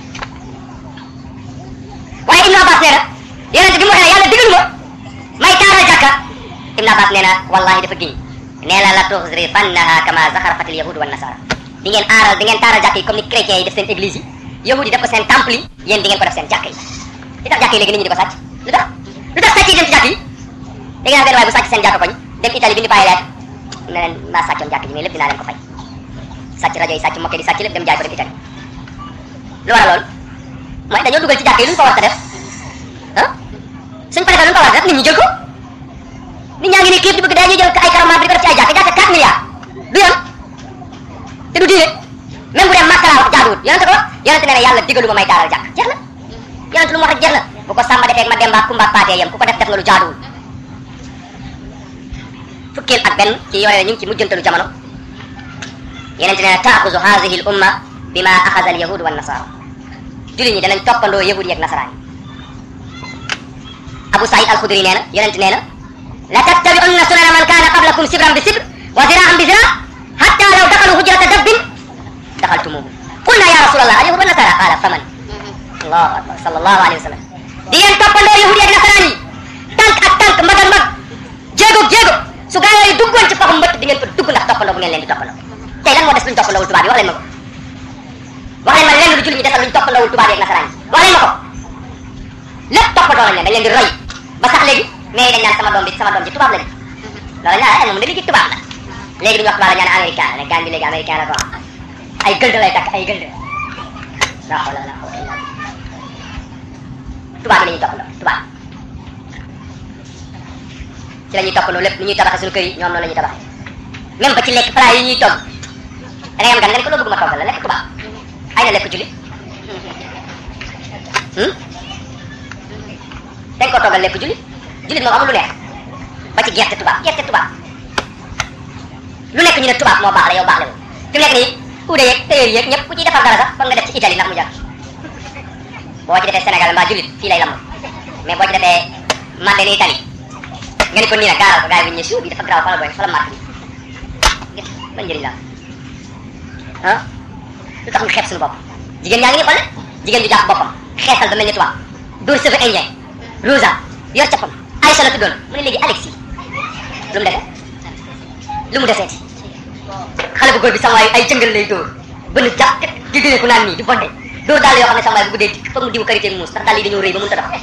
waaye Ibn Abbas nee na yonente bi mu waxee yàlla digal ma may taaral jàkka Ibn Abbas nee na wallahi dafa giñ nee na la tuxrifannaha kama zaxarafatil yahud wa nasara di ngeen aaral di ngeen taaral jàkk yi comme ni chrétiens yi def seen église yi yahud yi def ko seen temple yi yéen di ngeen ko def seen jàkk yi li tax jàkk yi léegi nit ñi di ko sàcc lu tax lu tax sàcc yi dem ci jàkk yi dégg naa benn waay bu sàcc seen jàkka koñ dem Italie bi ñu bàyyi leet ne leen maa sàccoon jàkk ji mais lépp dinaa leen ko fay sàcc rajo yi sàcc mokke di sàcc lépp dem jaay ko dem Italie lu waral loolu mooy dañoo dugal ci jàkk yi lu ñu ko war a def ah suñ paree lu ñu ko war a def nit ñi jël ko nit ñaa ngi ni xiif di bëgg dañuy jël ay karama bi di ko def ci ay jàkk jàkk 4 milliards du yoon te du diine même bu dee màkk laa wax jaaduwut yonente ko wax yonente nee na yàlla digalu ma may taaral jàkk jeex na yonente lu mu wax rek jeex na bu ko sàmba defee ma demba kumba paatee yem ku ko def def nga lu jaaduwul fukkeel ak benn ci yooyu ñu ngi ci mujjantalu jamono yonente nee na taaxuzu haadihi l umma bima axada al yahud wa nasara jullit ñi danañ toppandoo yahud yi ak nasaraan yi Abu Saïd al-Khudri nee na yonente nee na la tattabi'unna sunana man kaana qablakum sibran bi sibr wa ziraan bi zira hatta law dakalu hujrata dabbin daxaltumuhu qulna ya rasulallah al yahud wa nasara qala faman allahu akbar sallallahu alayhi wa sallam di ngeen toppandoo yahud yi ak nasaraan yi tànk ak tànk mbag ak mbag jéego jéego su gaa yooyu duggoon ci paxu mbëtt di ngeen fa dugg ndax toppandoo bu ngeen leen di toppandoo tey lan moo des luñ toppandoowul tubaab yi wax leen ma ko wax leen ma lenn lu jullit ñi desal luñ toppandoowul tubaab yi ak nasaraan yi wax leen ma ko lépp toppandoo lañ leen dañ leen di roy ba sax léegi mais dañ naan sama doom bi sama doom ji tubaab la di loolu ñaa ay moom da léegi tubaab la léegi duñu wax tubaab la ñaan américain la gaan bi léegi américain la ko ay gëld lay takk ay gëld la xawla la xawla illa tubaab yi la ñuy toppandoo tubaab ci la ñuy toppandoo lépp ni ñuy tabaxee suñu kër yi ñoom noonu la ñuy tabaxee même ba ci lekk plat yi ñuy togg da ngay am gan nga ne ko loo bëgg ma toggal la lekk tubaab ay na lekk julli dañ ko toggal lekk julli jullit moom amul lu neex ba ci gerte tubaab gerte tubaab lu nekk ñu ne tubaab moo baax la yow baax la fi mu nekk nii uude yeeg tailleur yeeg ñëpp ku ciy defar dara sax foog nga def ci Italie ndax mu jar boo ci defee Sénégal mbaa jullit fii lay lamb mais boo ci defee mande ni Italie nga ni ko nii nag gaaral ko gars yi bu ñu ñëw bi dafa garaaw fa la booy fa la màtt bi ban njëriñ la ah lu tax ñu xeeb suñu bopp jigéen ñaa ngi nii xool jigéen ju jàpp boppam xeesal ba mel ni tubaab dóor cheveux indien Rosa yor cappam Aïcha la tuddoon mu ne léegi Alexis lu mu defee lu mu deseeti xale bu góor bi sama waay ay jëngal lay dóor bënn jàpp di dine ku naan nii di bonde dóor daal yoo xam ne sama waay bu guddee dikk foog mu diwu karité muus ndax daal yi dañoo rëy ba mënut a dox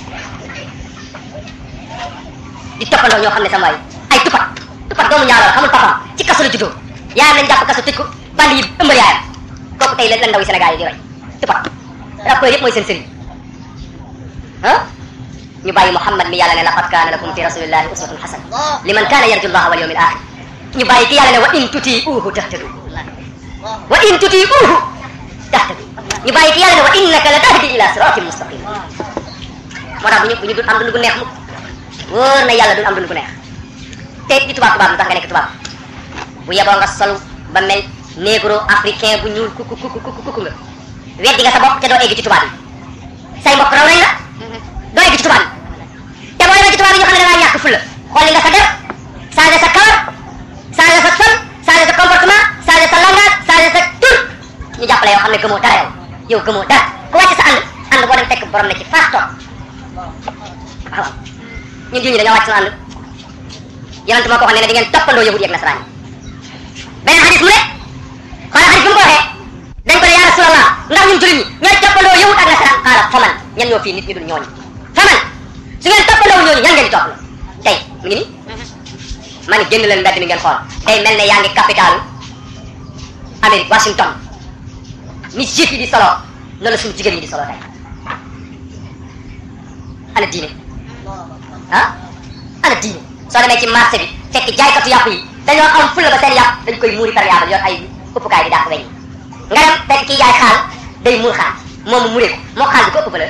di toppandoo ñoo xam ne sama waay ay tupat tupat doomu ñaaroo xamul papam ci kaso la juddoo yaayam lañ jàpp kaso tëj ko bandi yi ëmbal yaayam kooku tey la la ndaw yi Sénégal yi di roy tupat rappeur yëpp mooy seen sëriñ ah ñu bàyyi Muhammad mi yàlla ne laqad kaana lakum fi rasulillahi uswatun hasana liman kaana yarju llaha wal yawmil axir ñu bàyyi ki yàlla ne wa in tutiuhu tahtadu wa in tutiuhu tahtadu ñu bàyyi ki yàlla ne wa innaka la tahdi ila siratin mustaqim moo tax bu ñu bu ñu dul am dund gu neex mukk wóor na yàlla dul am dund gu neex te di tubaab tubaab lu tax nga nekk tubaab bu yeboo nga sol ba mel négro africain bu ñuul kuku kuku kuku kuku nga weddi nga sa bopp te doo egg ci tubaab yi say mbokk raw nañ la doo egg ci tubaab yi te boo demee ci tubaab yi ñu xam ne da ngaa ñàkk fulla xool li nga sa def changé sa kawar changé sa sol changé sa comportement changé sa langage changé sa tur ñu jàppale yow xam ne gëmoo dara yow yow gëmoo dara ku wàcc sa ànd ànd boo dem fekk borom ne ci faas toog waaw ñun jullit ñi dañoo wàcc suñu ànd yonent moo ko wax ne ne di ngeen toppandoo yahud yi ak nasaraan yi beneen xadis mu ne xoola xadis bi mu ko waxee dañ ko ne yaa rasulallah ndax ñun jullit ñi ñooy toppandoo yahud ak nasaraan xaala faman ñan ñoo fii nit ñu dul ñooñu faman su ngeen toppandoo ñooñu ñan ngeen di topp tey mu ngi nii ma ne génn leen mbedd mi ngeen xool day mel ne yaa ngi capitalu Amérique Washington ni juif yi di solo noonu la suñu jigéen ñi di solo tey ana diine ah ana diine soo demee ci marché bi fekk jaaykatu yàpp yi dañoo am fulla ba seen yàpp dañ koy muuri par yaabal yor ay uppukaay di dàq weñ nga dem fekk kii jaay xaal day muur xaal moom mu muree ko moo xaal bi ko ëpp valeur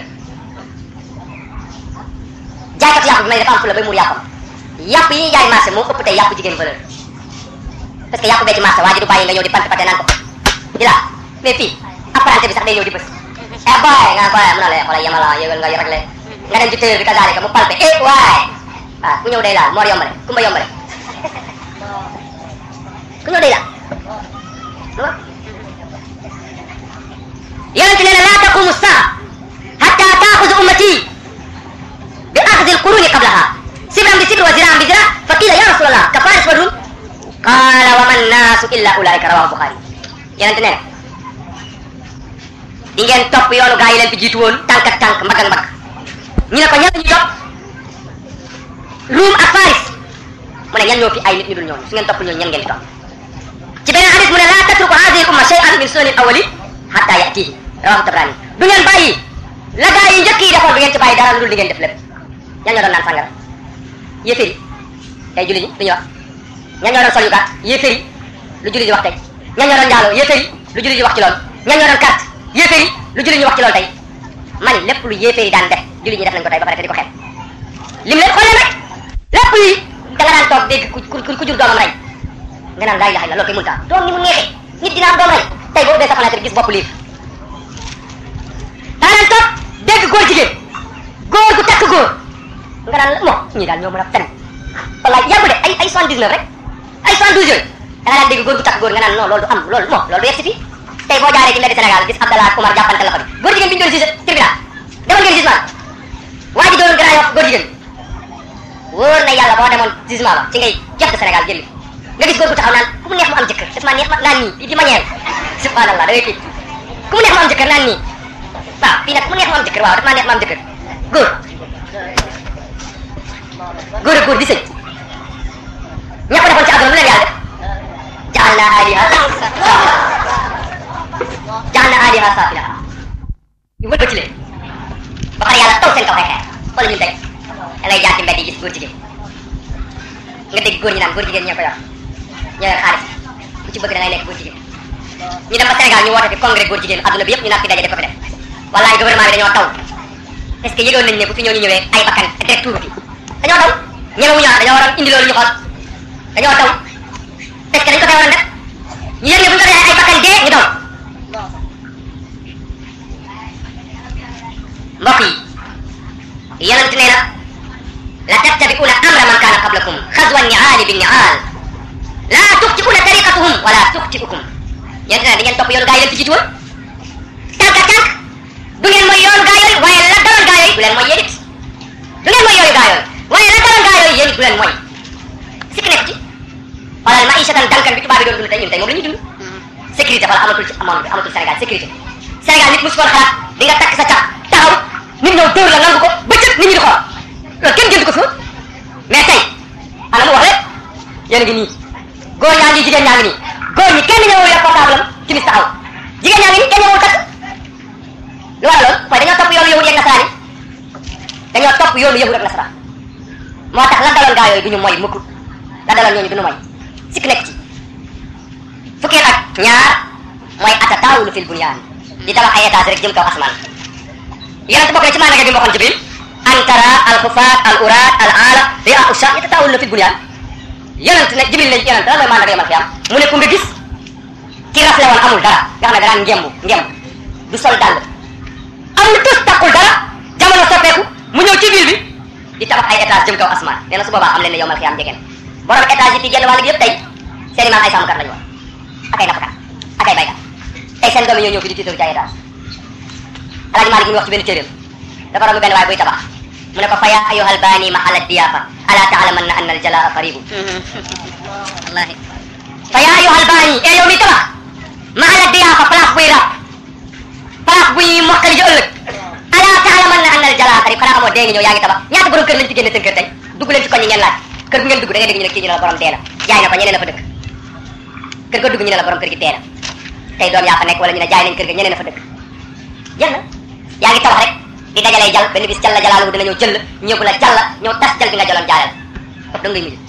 jaaykatu yàpp bi may dafa am fulla bay muur yàppam yàpp yi ñuy jaay marché moo ëpp tey yàpp jigéen valeur parce que yàpp bee ci marché waa ji du bàyyi nga ñëw di pante pante naan ko di la mais fii apprenti bi sax day ñëw di bës eh boy nga boy mu ne la xoolal yemala yëgal nga réglé nga dem ci tëyër bi kasaalika mu palpe eh waay waaw ku ñëw day laal moor yombale kumba yombale ku ñëw day laal yonent nee na laa taqumu saa hatta taaxuzu ummati bi axdi alquruni qablaha sibran bi sibr wa ziraan bi zira fa qila ya rasulallah ka faris wa rum qala wa man naasu illa ulaika rawahu buxaari yonent nee na di ngeen topp yoonu gaa yi leen fi jiitu woon tànk ak tànk mbagg ak mbagg ñu ne ko ñan la ñuy topp Ruum ak Faris mu ne ñan ñoo fi ay nit ñu dul ñooñu su ngeen topp ñooñu ñan ngeen di topp ci beneen hadis mu ne laa tatruku hadihi umma shay'an min sunanil awwali hatta yatihi rawahu tabrani du ngeen bàyyi la gaa yi njëkk yi defoon du ngeen ci bàyyi dara lu dul di ngeen def lépp ñan ñoo doon naan sàngara yéeféer yi tey julli ñi lu ñuy wax ñan ñoo doon sol yu gàtt yéeféer yi lu julli di wax tey ñan ñoo doon njaaloo yéeféer yi lu julli di wax ci loolu ñan ñoo doon carte yéeféer yi lu julli ñu wax ci loolu tey man lépp lu yéeféer yi daan def julli ñi def nañ ko tey ba pare te di ko xeeb lim leen xool leen rek lépp yi da nga daan toog dégg ku ku ku jur doomam rey nga naan laa ilaha illa loolu koy mënta doom ni mu neexee nit dina am doom rey tey boo ubbee sa fenêtre gis bopp liir da nga daan toog dégg góor jigéen góor gu takk góor nga naan moo ñii daal ñoo mën a fen wallaay yàggu de ay ay soixante dix neuf rek ay soixante douze yooyu da nga daan dégg góor gu takk góor nga naan non loolu du am loolu moo loolu du yegg si fii tey boo jaaree ci mbedd Sénégal gis Abdallah ak Oumar jàppante loxo bi góor jigéen bi ñu doon juge tribunal demal ngeen jugement waa ji doon grand yof góor jigéen wóor na yàlla boo demoon jugement ba ci ngay jëf Sénégal jëli nga gis góor gu taxaw naan ku mu neex mu am jëkkër daf maa neex ma naan nii di manière subhanallah da ngay kii ku mu neex mu am jëkkër naan nii waaw fii nag ku mu neex mu am jëkkër waaw daf maa neex mu am jëkkër góor góor ak góor di sëy ña ko defoon ci àdduna lu leen yàlla def jaal naa aliha jaal naa aliha safila ñu wël ci leen ba pare yàlla taw seen kaw ay xeer wala ñun tey da ngay jaar ci mbedd yi gis góor jigéen nga dégg góor ñi naan góor jigéen ñoo ko yor ñoo yor xaalis ku ci bëgg da ngay nekk góor jigéen ñu dem ba Sénégal ñu woote fi congrès góor jigéen adduna bi yëpp ñu naan fi daje def ko fi def wallaay gouvernement bi dañoo taw est-ce que yëgoon nañ ne bu fi ñooñu ñëwee ay bakkan direct tuuru fi dañoo daw ñemewuñu wax dañoo waroon indi loolu ñu xool dañoo daw est-ce que dañ ko fee waroon def ñu yëg ne bu ñu ko defee ay bakkan dee ñu daw mbokk yi yonent nee na la tattabi'una amra man kaana qablakum xazwa niaali bi niaal laa tuxti'una tariqatuhum wala tuxti'ukum yonent nee na di ngeen topp yoonu gaa yi leen fi jiitu woon tànk ak tànk du ngeen mooy yoonu gaa yooyu waaye la daloon gaa yooyu du leen mooy yéen it du ngeen mooy yooyu gaa yooyu waaye la daloon gaa yooyu yéen it du leen mooy sikk nekk ci xoolal maïshatan dankan bi tubaab bi doon dund tey ñun tey moom la ñuy dund sécurité wala amatul ci amoon bi amatul Sénégal sécurité Sénégal nit mosu ko xalaat di nga takk sa cap taxaw nit ñëw dóor la nangu ko bëccëg nit ñi di xool loolu kenn jënd ko fi mais tey ana mu wax rek yéen a ngi nii góor ñaa ngi jigéen ñaa ngi nii góor ñi kenn ñëwul yor portable am ci mis taxaw jigéen ñaa ngi nii kenn ñëwul takk lu waral loolu mooy dañoo topp yoonu yahud yeeg nasaraan yi dañoo topp yoonu yahud ak nasaraan moo tax la daloon gaa yooyu du ñu moy mukk la daloon ñooñu du ñu moy sikk nekk ci fukkeel ak ñaar mooy atataawulu fil bunyaan di tabax ay étage rek jëm kaw asmaan yonent bokk na ci maanaam bi mu waxoon Jibril an tara al xufaat al uraat al aala ria usha yatataawaluna fil bunyaan yonent ne Jibril ne yonent lan mooy maanaam yomal xiyam mu ne ku nga gis ki rafle woon amul dara nga xam ne danaan ngembu ngemb du sol dàll amul tus takkul dara jamono soppeeku mu ñëw ci biir bi di tabax ay étage jëm kaw asmaan nee na su boobaa am leen ne yomal xiyam jegeen borom étage yi fii genn wàll gi yëpp tey seen i maam ay sàmmkat lañu woon ak ay nappkat ak ay baykat tey seen doom yi ñoo ñëw fi di tiitaru ci ay étage alaaji Maalik mu wax ci benn téeréem dafa romb benn waay buy tabax mu ne ko fa yaa ayyuhal baani mahalla diyaafa ala taalamanna anna al jalaa qaribu wallahi fa yaa ayyuhal baani e yow mi tabax mahalla diyaafa place buy rab place buy mokkali ji ëllëg ala taalamanna anna al jalaa qarib xanaa amoo dee ngi ñëw yaa ngi tabax ñaata borom kër lañ fi génne seen kër tey dugg leen ci koñ yi ngeen laaj kër gu ngeen dugg da ngay dégg ñu ne kii ñu ne la borom dee na jaay na ko ñeneen a fa dëkk kër ga dugg ñu ne la borom kër gi dee na tey doom yaa fa nekk wala ñu ne jaay nañ kër ga ñeneen a fa dëkk jeex na yaa ngi tabax rek di dajalee jal benn bis jalla jalaalu dina ñëw jël ñëw la jàll ñëw tas jal bi nga jaloon jaayal foofu da ngay mujj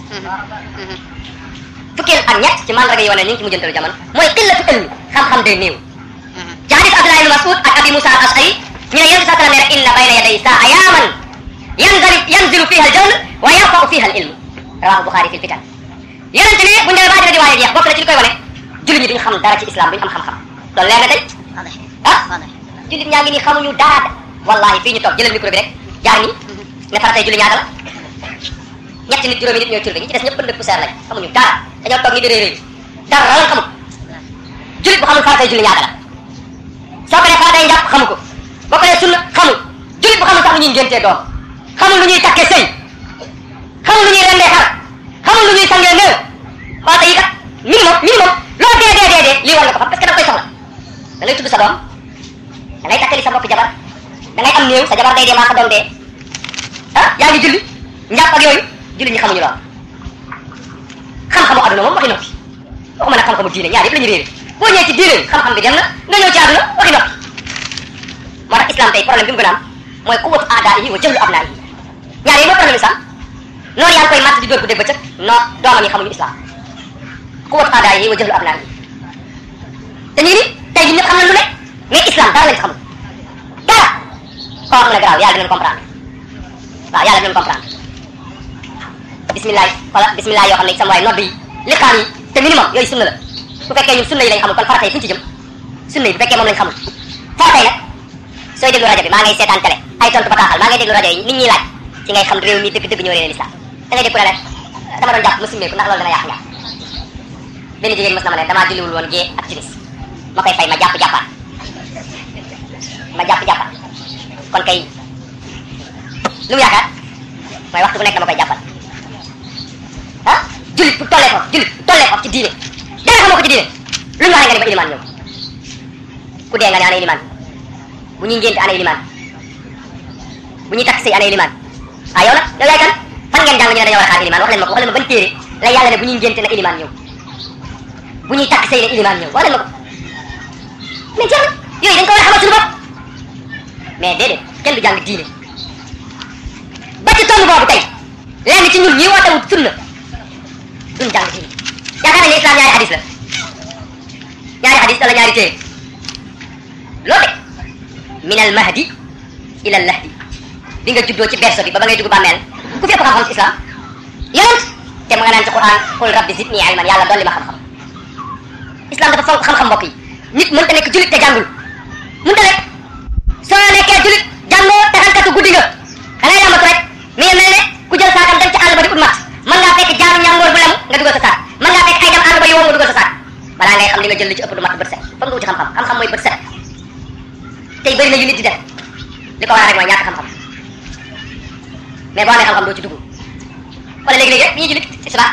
fukkeel ak ñett ci mandarga yi wane ni ngi ci mujjantalu jamono mooy qillatu ilmi xam-xam day néew ci hadis Abdullah ibn Mas'ud ak Abi Musa al Ash'ari ñu ne yonent sallam nee na inna bayna yaday saa yaaman yanzali yanzilu fiha al jahl wa yarfa'u fiha al ilm rawahu Bukhari fi fitan yonent ne bu ñu demee ba àddina di waaj a jeex bokk na ci li koy wane jullit ñi duñu xam dara ci islam duñu am xam-xam loolu leer na tey wallahi ah wallahi jullit ñaa ngi nii xamuñu dara wallahi fii ñu toog jëlal micro bi rek jaar nii ne faratay julli ñaata la ñetti nit juróomi nit ñooy turbe ñi ci des ñëpp pënd poussière lañ xamuñu dara dañoo toog ni di réeréer dara lan xamul jullit bu xamul faratay julli ñaata la soo ko nee faratay njàpp xamu ko boo ko nee sunna xamul jullit bu xamul sax lu ñuy ngéntee doom xamul lu ñuy takkee sëy xamul lu ñuy rendee xar xamul lu ñuy sangee néew farata yi kat minimum minimum loo dee dee dee dee lii war nga ko xam parce que da koy soxla da ngay tudd sa doom da ngay takkali sa mbokk jabar da ngay am néew sa jabar day dee maa sa doom dee ah yaa ngi julli njàpp ak yooyu julli ñi xamuñu lool àdduna moom waxi noppi waxuma nag xam-xamu diine ñaar yëpp la ñu réere boo ñëwee ci diine xam-xam bi dem na nga ñëw ci àdduna waxi noppi moo tax islam tey problème bi mu gën a am mooy quwwatu aadaa yi wa jëlu abnaa yi ñaar yi mooy problème islam noonu yaa ngi koy màtt di dóor bu dégg bëccëg non doomam yi xamuñu islam quwwatu aadaa yi wa jëlu abnaa yi te ñu ngi ni tey jii ñëpp xam nañ lu ne mais islam dara lañ ci xamul dara koo xam ne garaaw yàlla dinañ comprendre waaw yàlla dinañ comprendre bismillah wala bismillah yoo xam ne sama waay nodd yi li xaam yi te minimum yooyu sunna la bu fekkee ñun sunna yi lañ xamul kon farata yi fu ñu ci jëm sunna yi bu fekkee moom lañ xamul farata yi nag sooy déglu rajo bi maa ngay seetaan télé ay tontu bataaxal maa ngay déglu rajo yi nit ñi laaj ci ngay xam réew mi dëgg dëgg ñoo réer l'islam da ngay dégg ku ne la dama doon jàpp ma simmeeku ndax loolu dana yàq njàpp benn jigéen mos na ma ne damaa julliwul woon gée ak timis ma koy fay ma jàpp jàppaat ma jàpp jàppaat kon kay lu mu yaakaar mooy waxtu bu nekk dama koy jàppal ah jullit bu tollee foofu jullit bu tollee foofu ci diine dara xamoo ko ci diine lu ñu waxee nga ne ba ilimaan ñëw ku dee nga ne ana ilimaan bu ñuy ngénte ana ilimaan bu ñuy takk sëy ana ilimaan ah yow nag yow yaay kan fan ngeen jàng ñu ne dañoo war a xaar ilimaan wax leen ma ko wax leen ma ban téere la yàlla ne bu ñuy ngénte na ilimaan ñëw bu ñuy takk sëy na ilimaan ñëw wax leen ma ko mais jeex na yooyu dañ ko war a xamal suñu bopp mais déedéet kenn du jàng diine ba ci tomb boobu tey lenn ci ñun ñi woote wut sunna duñ jàng diine yaakaar nañ ne islam ñaari hadis la ñaari hadis wala ñaari téere loo de min al mahdi ila al lahdi bi nga juddoo ci berso bi ba ba ngay dugg bàmmeel ku fi ëpp xam-xam ci islam yonent te mu nga naan ci quran qul rabbi zidni ilman yàlla dolli ma xam-xam islam dafa fonk xam-xam mbokk yi nit mënta nekk julit te jàngul mënta nekk soo nekkee julit jàngoo taxankatu guddi nga da ngay lambatu rek mi ngi mel ne ku jël saakam dem ci àll ba di ut mat mën ngaa fekk jaanu ñàngoor bu lem nga dugal sa saak mën ngaa fekk ay dem àll ba yow nga dugal sa saak balaa ngay xam li nga jël li ci ëpp du mat bët set foog nga wuti xam-xam xam-xam mooy bët set tey bëri na yu nit di def li ko waral rek mooy ñàkk xam-xam mais boo amee xam-xam doo ci dugg wala léegi-léegi rek bi ñuy jullit ci suba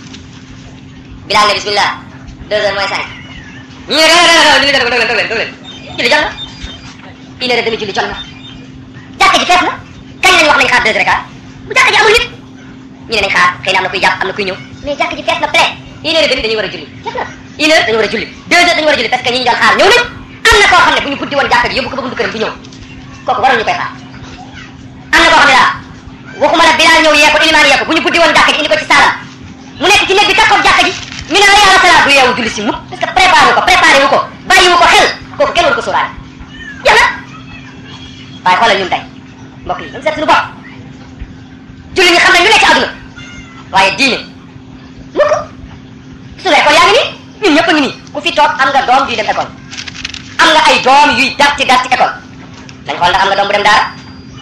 bilaal ne bismillah deux heures moins cinq ñu ne julli dog leen dog leen dog leen julli jot na une heure et demi julli jot na jàkka ji fees na kañ lañ wax nañ xaar deux heures et quart bu jàkka ji amul nit ñu ne nañ xaar xëy na am na kuy jàpp am na kuy ñëw mais jàkka ji fees na plein une heure et demi dañuy war a julli jeex na une heure dañu war a julli deux heures dañu war a julli parce que ñi ñu doon xaar ñëw nañ am na koo xam ne bu ñu buddi woon jàkka ji yóbbu ko ba buntu këram du ñëw kooku waroon ñu koy xaar am na koo xam ne daal waxuma la bilaal ñëw yee ko ilimaan yee ko bu ñu buddi woon jàkka ji indi ko ci saalam mu nekk ci néeg bi takkoog jàkka ji ñu ne la yàlla sala du yeewu julli si mukk parce que préparé wu ko préparé wu ko bàyyi wu ko xel kooku kenn waru ko sóoraale jeex na waaye xoolal ñun tey mbokk yi dañu seet suñu bopp julli ñi xam nañ lu nekk ci àdduna waaye diine mukk suñu école yaa ngi nii ñun ñëpp a ngi nii ku fi toog am nga doom yuy dem école am nga ay doom yuy dar ci dar ci école dañ xool ndax am nga doom bu dem daara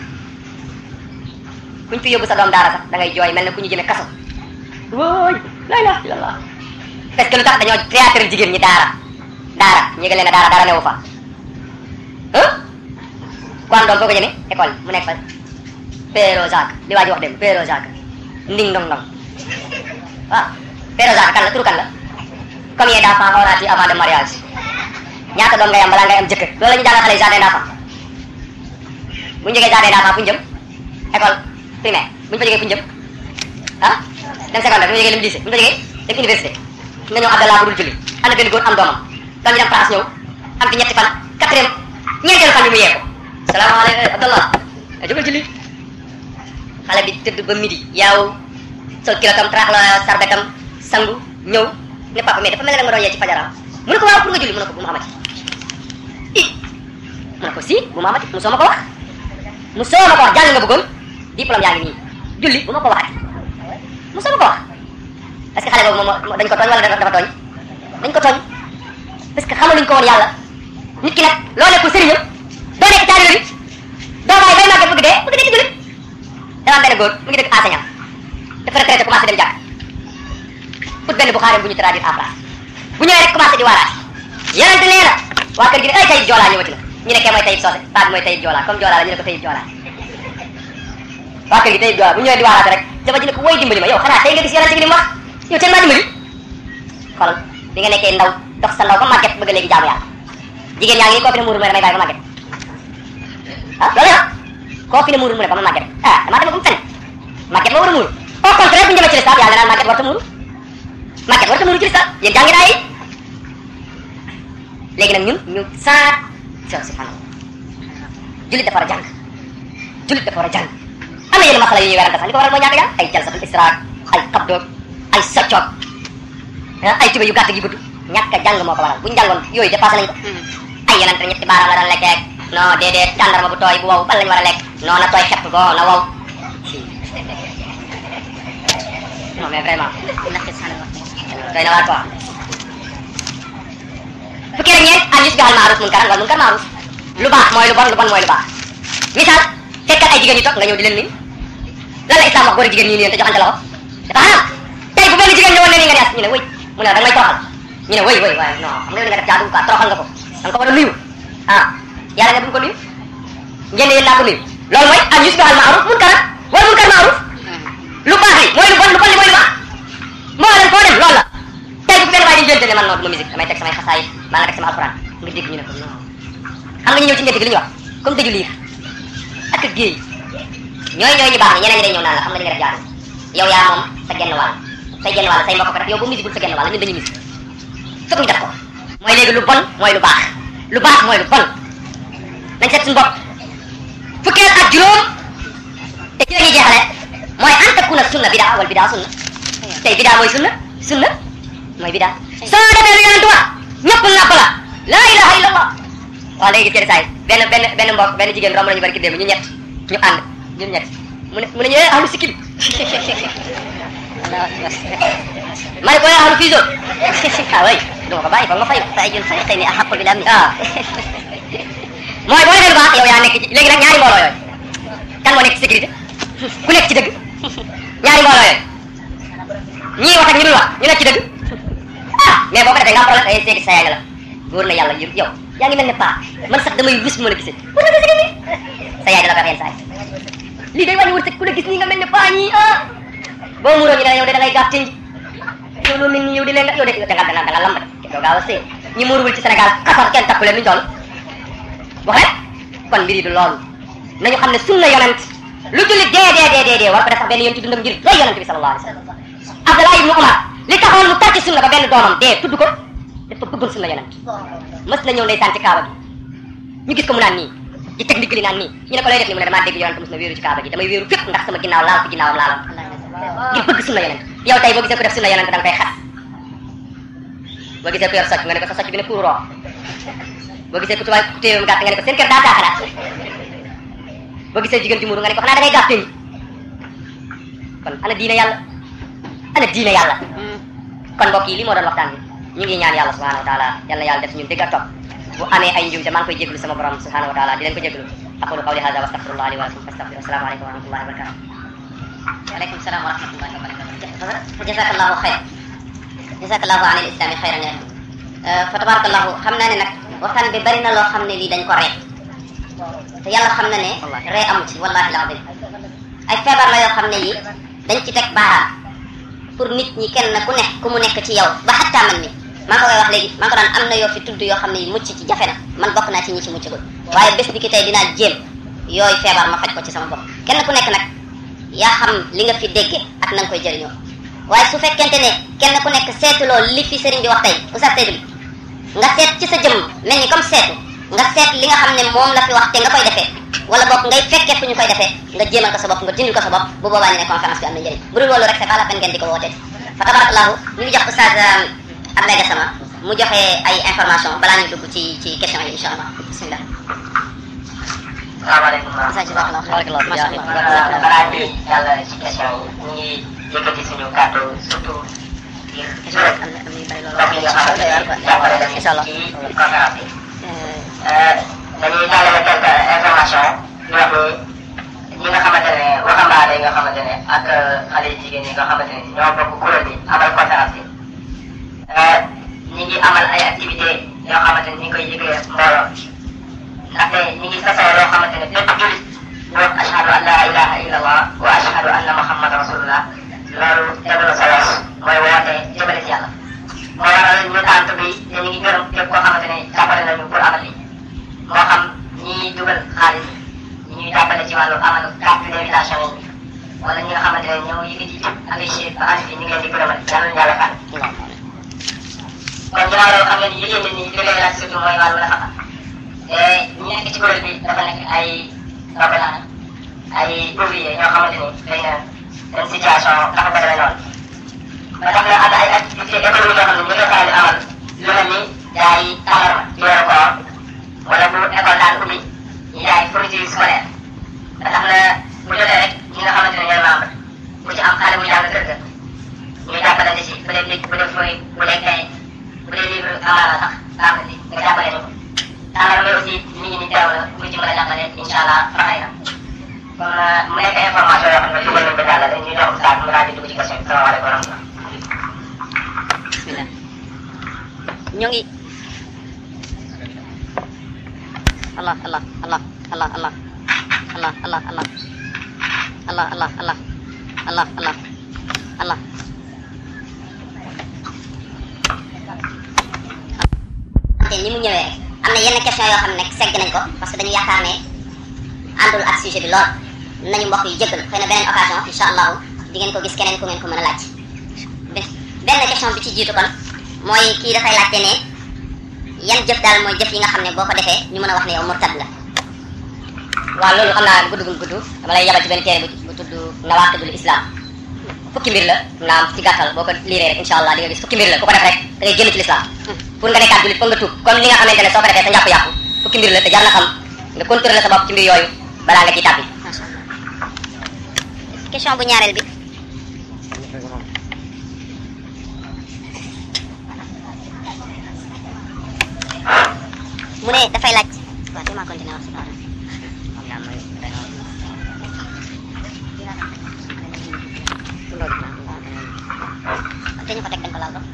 kuñ fi yóbbu sa doom daara sax da ngay jooy mel ne ku ñu jëme kaso wóoy la ilaha illallah parce que lu tax dañoo théâtre jigéen ñi daara daara ñu ngi leen ne daara daara newu fa ah ku am doom foo ko jëmee école mu nekk fa Péro Jacques li waa ji wax dem Péro Jacques nding ndong ndong waaw Péro Jacques kan la turu kan la combien d'enfants auras-tu avant de mariage ñaata doom ngay am balaa ngay am jëkkër loolu la ñu jàngal xale yi jardin d'enfants bu ñu jógee jardin d'enfants fu ñu jëm école primaire bu ñu fa jógee fu ñu jëm ah dem secondaire bu ñu jógee dem lycée bu ñu fa jógee dem université nga ñëw Abdallah bu dul julli am na benn góor am doomam doom ji dem France ñëw am fi ñetti fan quatrième ñeenteelu fan bi mu yee ko salaamaaleykum Abdallah a jógal julli xale bi tëdd ba midi yaaw sol kilotam trax la sarbetam sangu ñëw ne papa mais dafa mel ne nga doon yee ci fajaram mu ne ko waaw pour nga julli mu ne ko bu ma amati i mu ne ko si bu ma amati mu soo ma ko wax mu soo ma ko wax jàng nga bëggoon diplôme yaa ngi nii julli bu ma ko waxati mu soo ma ko wax est-ce que xale boobu moom dañ ko tooñ wala dafa tooñ dañ ko tooñ parce que xamaluñ ko woon yàlla nit ki nag loo nekkul sëriñam doo nekk taalibe bi doo bàyyi bay màgget bëgg dee bëgg dee ci jullit dama am benn góor mu ngi dëkk enseignant dafa retraité commencé dem jàkk ut benn buxaari bu ñu traduire en France bu ñëwee rek commencé di waaraat yonente nee na waa kër gi ne ay tayib joolaa ñëwati na ñu ne kee mooy tayib soose paa bi mooy tayib joolaa comme joolaa la ñu ne ko tayib joolaa waa kër gi tayib joolaa bu ñëwee di waaraate rek jabar ji ne ko woy dimbali ma yow xanaa tey nga gis yonente bi ni mu wax yow teen maa dimbali xoolal bi nga nekkee ndaw dox sa ndaw ba màgget bëgg léegi jaamu yàlla jigéen yaa ngi nii koo fi ne muuru mu ne damay bàyyi ba màgget ah loolu la koo fi ne muuru mu ne ba ma màgget ah damaa dem ba mu fen màgget ma war a muuru au contraire bu ñu demee ci lislaam yàlla naan màgget warta muuru màgget war ta muuru ci lislam yéen jàngi naa yi léegi nag ñun ñu saat sa subhanallah julit dafa war a jàng julit dafa war a jàng am na yenn masala yu ñuy werante sax li ko waral mooy ñàkk jàng ay jalsatul istiraat ay xabdoog ay soccoog ay tuba yu gàtt gi gudd ñàkk a jàng moo ko waral bu ñu jàngoon yooyu dépassé nañ ko ay yenante ñetti baaraam la daan lekkee non déedéet tàndarma bu tooy bu wow ban lañ war a lekk non na tooy xepp go na wow non mais vraiment doy na waar quoi fukki rek ñeent al yusbihal maaruf munkaran wal munkar maaruf lu baax mooy lu bon lu bon mooy lu baax misaal fekkat ay jigéen ñu toog nga ñëw di leen nuyu lan la islam wax góor ak jigéen ñi nii te joxante loxo dafa xaraam tey bu benn jigéen ñëwoon ne nii nga ne as ñu ne wëy mu ne da nga may toroxal ñu ne wëy wëy waaye non xam nga li nga def jaadu quoi toroxal nga ko da nga ko war a nuyu ah yàlla nga bu ko nuyu ngeen ne yéen naa ko nuyu loolu mooy al yusbihal maaruf munkaran wal munkar maaruf lu baax li mooy lu bon lu bon li mooy lu baax moo leen foo dem loolu la tey bu benn waay di jëlte ne man noonu du ma musique damay teg samay xasaay maa nga teg sama alxuraan nga dégg ñu ne ko non xam nga ñu ñëw ci ngeen li ñu wax comme tëju liir ak géey ñooy ñooy ñu baax ni ñeneen ñi day ñëw naan la xam nga li nga def jaadu yow yaa moom sa genn wàll say genn wàll say mbokk ko def yow boo musique bul sa genn wàll ñun dañuy musique fokk ñu def ko mooy léegi lu bon mooy lu baax lu baax mooy lu bon nañ seet suñu bopp fukkeel ak juróom te ci la ñuy jeexale mooy an takuna sunna bidaa wal bidaa sunna tey bidaa mooy sunna sunna mooy bidaa soo defee lu yonent wax ñëpp nàpp la laa ilaha illallah waaw léegi cëri saay benn benn benn mbokk benn jigéen romb nañu bari ki démb ñu ñett ñu ànd ñun ñett mu ne mu ne ñu eh ahlu sikkim ma ne ko eh ahlu fiiso ah oui du ma ko bàyyi foog ma fay fa ayul fariqayni ahaqqu bil amn ah mooy boo defee lu baax yow yaa nekk ci léegi nag ñaari mbooloo yooyu kan moo nekk ci sécurité ku nekk ci dëgg ñaari mbooloo yooyu ñii wax ak ñi dul wax ñu nekk ci dëgg ah mais boo ko defee nga am problème ay seeti sa yaay la wóor na yàlla yow yaa ngi mel ne paa man sax damay rus bu ma la gisee wóor na gisee nii sa yaay da la ko wax yenn saa yi lii day wàññi wërsëg ku la gis nii nga mel ne paa ñii ah boo muuroo ñu ne yow de da ngay gàtt nji yow loo mel ni yow di leen nga yow de da nga da nga da nga lamb de doo gaaw a sëy ñi muuruwul ci Sénégal xasar kenn takku leen luñ toll wax rek kon mbir yi du loolu nañu xam ne sunna yonent lu jullit dee dee dee dee dee war ko def sax benn yoon ci dundam ngir doy yonent bi sallallahu alayhi wa sallam Abdallah ibnu Umar li taxoon mu tar ci sunna ba benn doomam dee tudd ko dafa bëggoon sunna yonent mës na ñëw ndeysaan ci kaaba gi ñu gis ko mu naan nii di teg ndigg li naan nii ñu ne ko lay def ni mu ne damaa dégg yonent mës na wéeru ci kaaba gi damay wéeru fépp ndax sama ginnaaw laal ci ginnaawam laalam ngir bëgg sunna yonent yow tey boo gisee ko def sunna yonent da nga koy xas boo gisee ko yor socc nga ne ko sa socc bi ne kuuru roo boo gisee ku tubaab ku téewam gàtt nga ne ko seen kër daa taaxanaat boo gisee jigéen ji muuru nga ne ko xanaa da ngay gàtte ñi kon ana diine yàlla ana diine yàlla kon mbokk yi li moo doon waxtaan bi ñu ngi ñaan yàlla subhanahu wa taala yal na yàlla def ñun dégg ak topp bu amee ay njuumte maa ngi koy jéglu sama borom subhanahu wa taala di leen ko jéglu aqulu qawli hada wa astaghfirullah li wa lakum fastaghfiru assalamu alaykum wa rahmatullahi wa barakatuh waaleykum salaam wa rahmatullahi wa barakatuh jazakallahu xayr jazakallahu an il islami xayran ya fa tabarakallahu xam naa ne nag waxtaan bi bari na loo xam ne lii dañ ko ree te yàlla xam na ne ree amu ci wallahi alazim ay feebar la yoo xam ne yi dañ ci teg baaraam pour nit ñi kenn ku nekk ku mu nekk ci yow ba xattaa man mi maa ngi ko koy wax léegi maa ngi ko daan am na yoo fi tudd yoo xam ne yi mucc ci jafe na man bokk naa ci ñi ci muccagul waaye bés bi ki tey dinaa jéem yooyu feebar ma faj ko ci sama bopp kenn ku nekk nag yaa xam li nga fi dégge ak na nga koy jëriñoo waaye su fekkente ne kenn ku nekk seetuloo li fi sëriñ bi wax tey oustaz Seydou bi nga seet ci sa jëmm mel ni comme seetu nga seet li nga xam ne moom la fi wax te nga koy defee wala boog ngay fekkee fu ñu koy defee nga jéemal ko sa bopp nga dindil ko sa bopp bu boobaa ñu ne conférence bi am na njëriñ bu dul loolu rek c'est pas la peine ngeen di ko wootee fa tabarakallahu ñu ngi jox oustaz Abdoulaye Gassama mu joxe ay information balaa ñu dugg ci ci question yi incha allah bismillah salaamaaleykum wa oustaz jazakallahu Barakallahu masha fiik. allah balaa ñuy jàll ci question yi ñu ngi yëkkati suñu kàddu surtout ngir question yi am na am na yu bari loolu mbokk yi nga xamante ne jàppale nañu Incha allah. ci conférence bi. dañuy jàllale quelques information ñu wax ni ñi nga xamante ne waxambaane yi nga xamante ne ak xale yu jigéen yi nga xamante ne ñoo bokk kuréel bi amal conférence bi ñi ngi amal ay activité yoo xamante ne ñi ngi koy yëgee mbooloo ndaxte ñi ngi sasoo loo xamante ne bépp julit ñu wax ashhadu an la ilaha illa allah wa ashhadu anna muhammad rasulullah loolu tegu na solo mooy woote jëmale ci yàlla moo waral ñu tànt bi te ñu ngi gërëm képp koo xamante ne jàppale nañu pour amal lii moo xam ñi dugal xaalis ñi ñuy jàppale ci wàllu amal carte d'invitation yi wala ñi nga xamante ne ñoo yëkkati ak ay chef ba ànd fi ñu ngi leen di gërëmal yàlla na yàlla fànn nga ni yéen nit ñi li koy laaj surtout mooy wàllu nafaqa te ñi nekk ci kuréel bi dafa nekk ay robalaan ay ouvrier ñoo xamante ni xëy na seen situation dafa ko demee noonu ba tax na am ay activité économique yoo xam ne ñu koy faral di amal lu mel ni jaay tàndarma ci weeru koor wala bu école daan ubbi ñu jaay fourniture scolaire ba tax na bu jotee rek ñi nga xamante ne ñooy membre ku ci am xale bu jàng kër ga ñu jàppalante ci bu dee bic bu dee fooy bu dee kay bu dee livre amaana sax baax na ci nga jàppale ñu tàndarma bi aussi nit ñi ni teew la ku ci mën a jàppale incha allah faxay na kon mu nekk information yoo xam ne dugal nañ ko jàllale ñu jox ustaas mu daal di dugg ci question bi salaamaaleykum wa rahmatulah bismillah ñoo ngi allah allah allah allah allah allah allah allah allah allah allah allah allah allah te ni mu ñëwee rek am na yenn question yoo xam ne segg nañ ko parce que dañu yaakaar ne àndul ak sujet bi lool nañu mbokk yi jëggal xëy na beneen occasion incha allahu di ngeen ko gis keneen ku ngeen ko mën a laaj benn question bi ci jiitu kon mooy kii dafay laajte ne yan jëf daal mooy jëf yi nga xam ne boo ko defee ñu mën a wax ne yow murtad nga waaw loolu xam naa gudd gudd gudd dama lay yabal ci benn téere bu bu tudd nawaaqidul islam fukki mbir la naam ci gàttal boo ko liiree rek incha allah di nga gis fukki mbir la ku ko def rek da ngay génn ci l'islam pour nga nekkaat jullit foog nga tuub comme li nga xamante ne soo ko defee sa njàpp yàqu fukki mbir la te jar na xam nga contrôler sa bopp ci mbir yooyu balaa nga ciy tàbbi macha allah question bu ñaareel bi mu ne dafay laaj waaw te ma continuer wax si dara te ñu ko teg dañ ko laal dox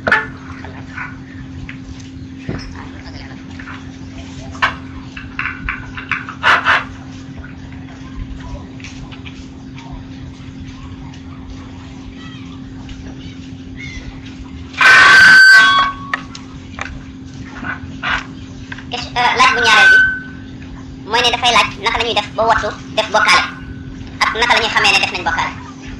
question laaj bu ñaareel bi mooy ne dafay laaj naka la ñuy def ba wattu def bokkaale ak naka la ñuy xamee ne def nañ bokkaale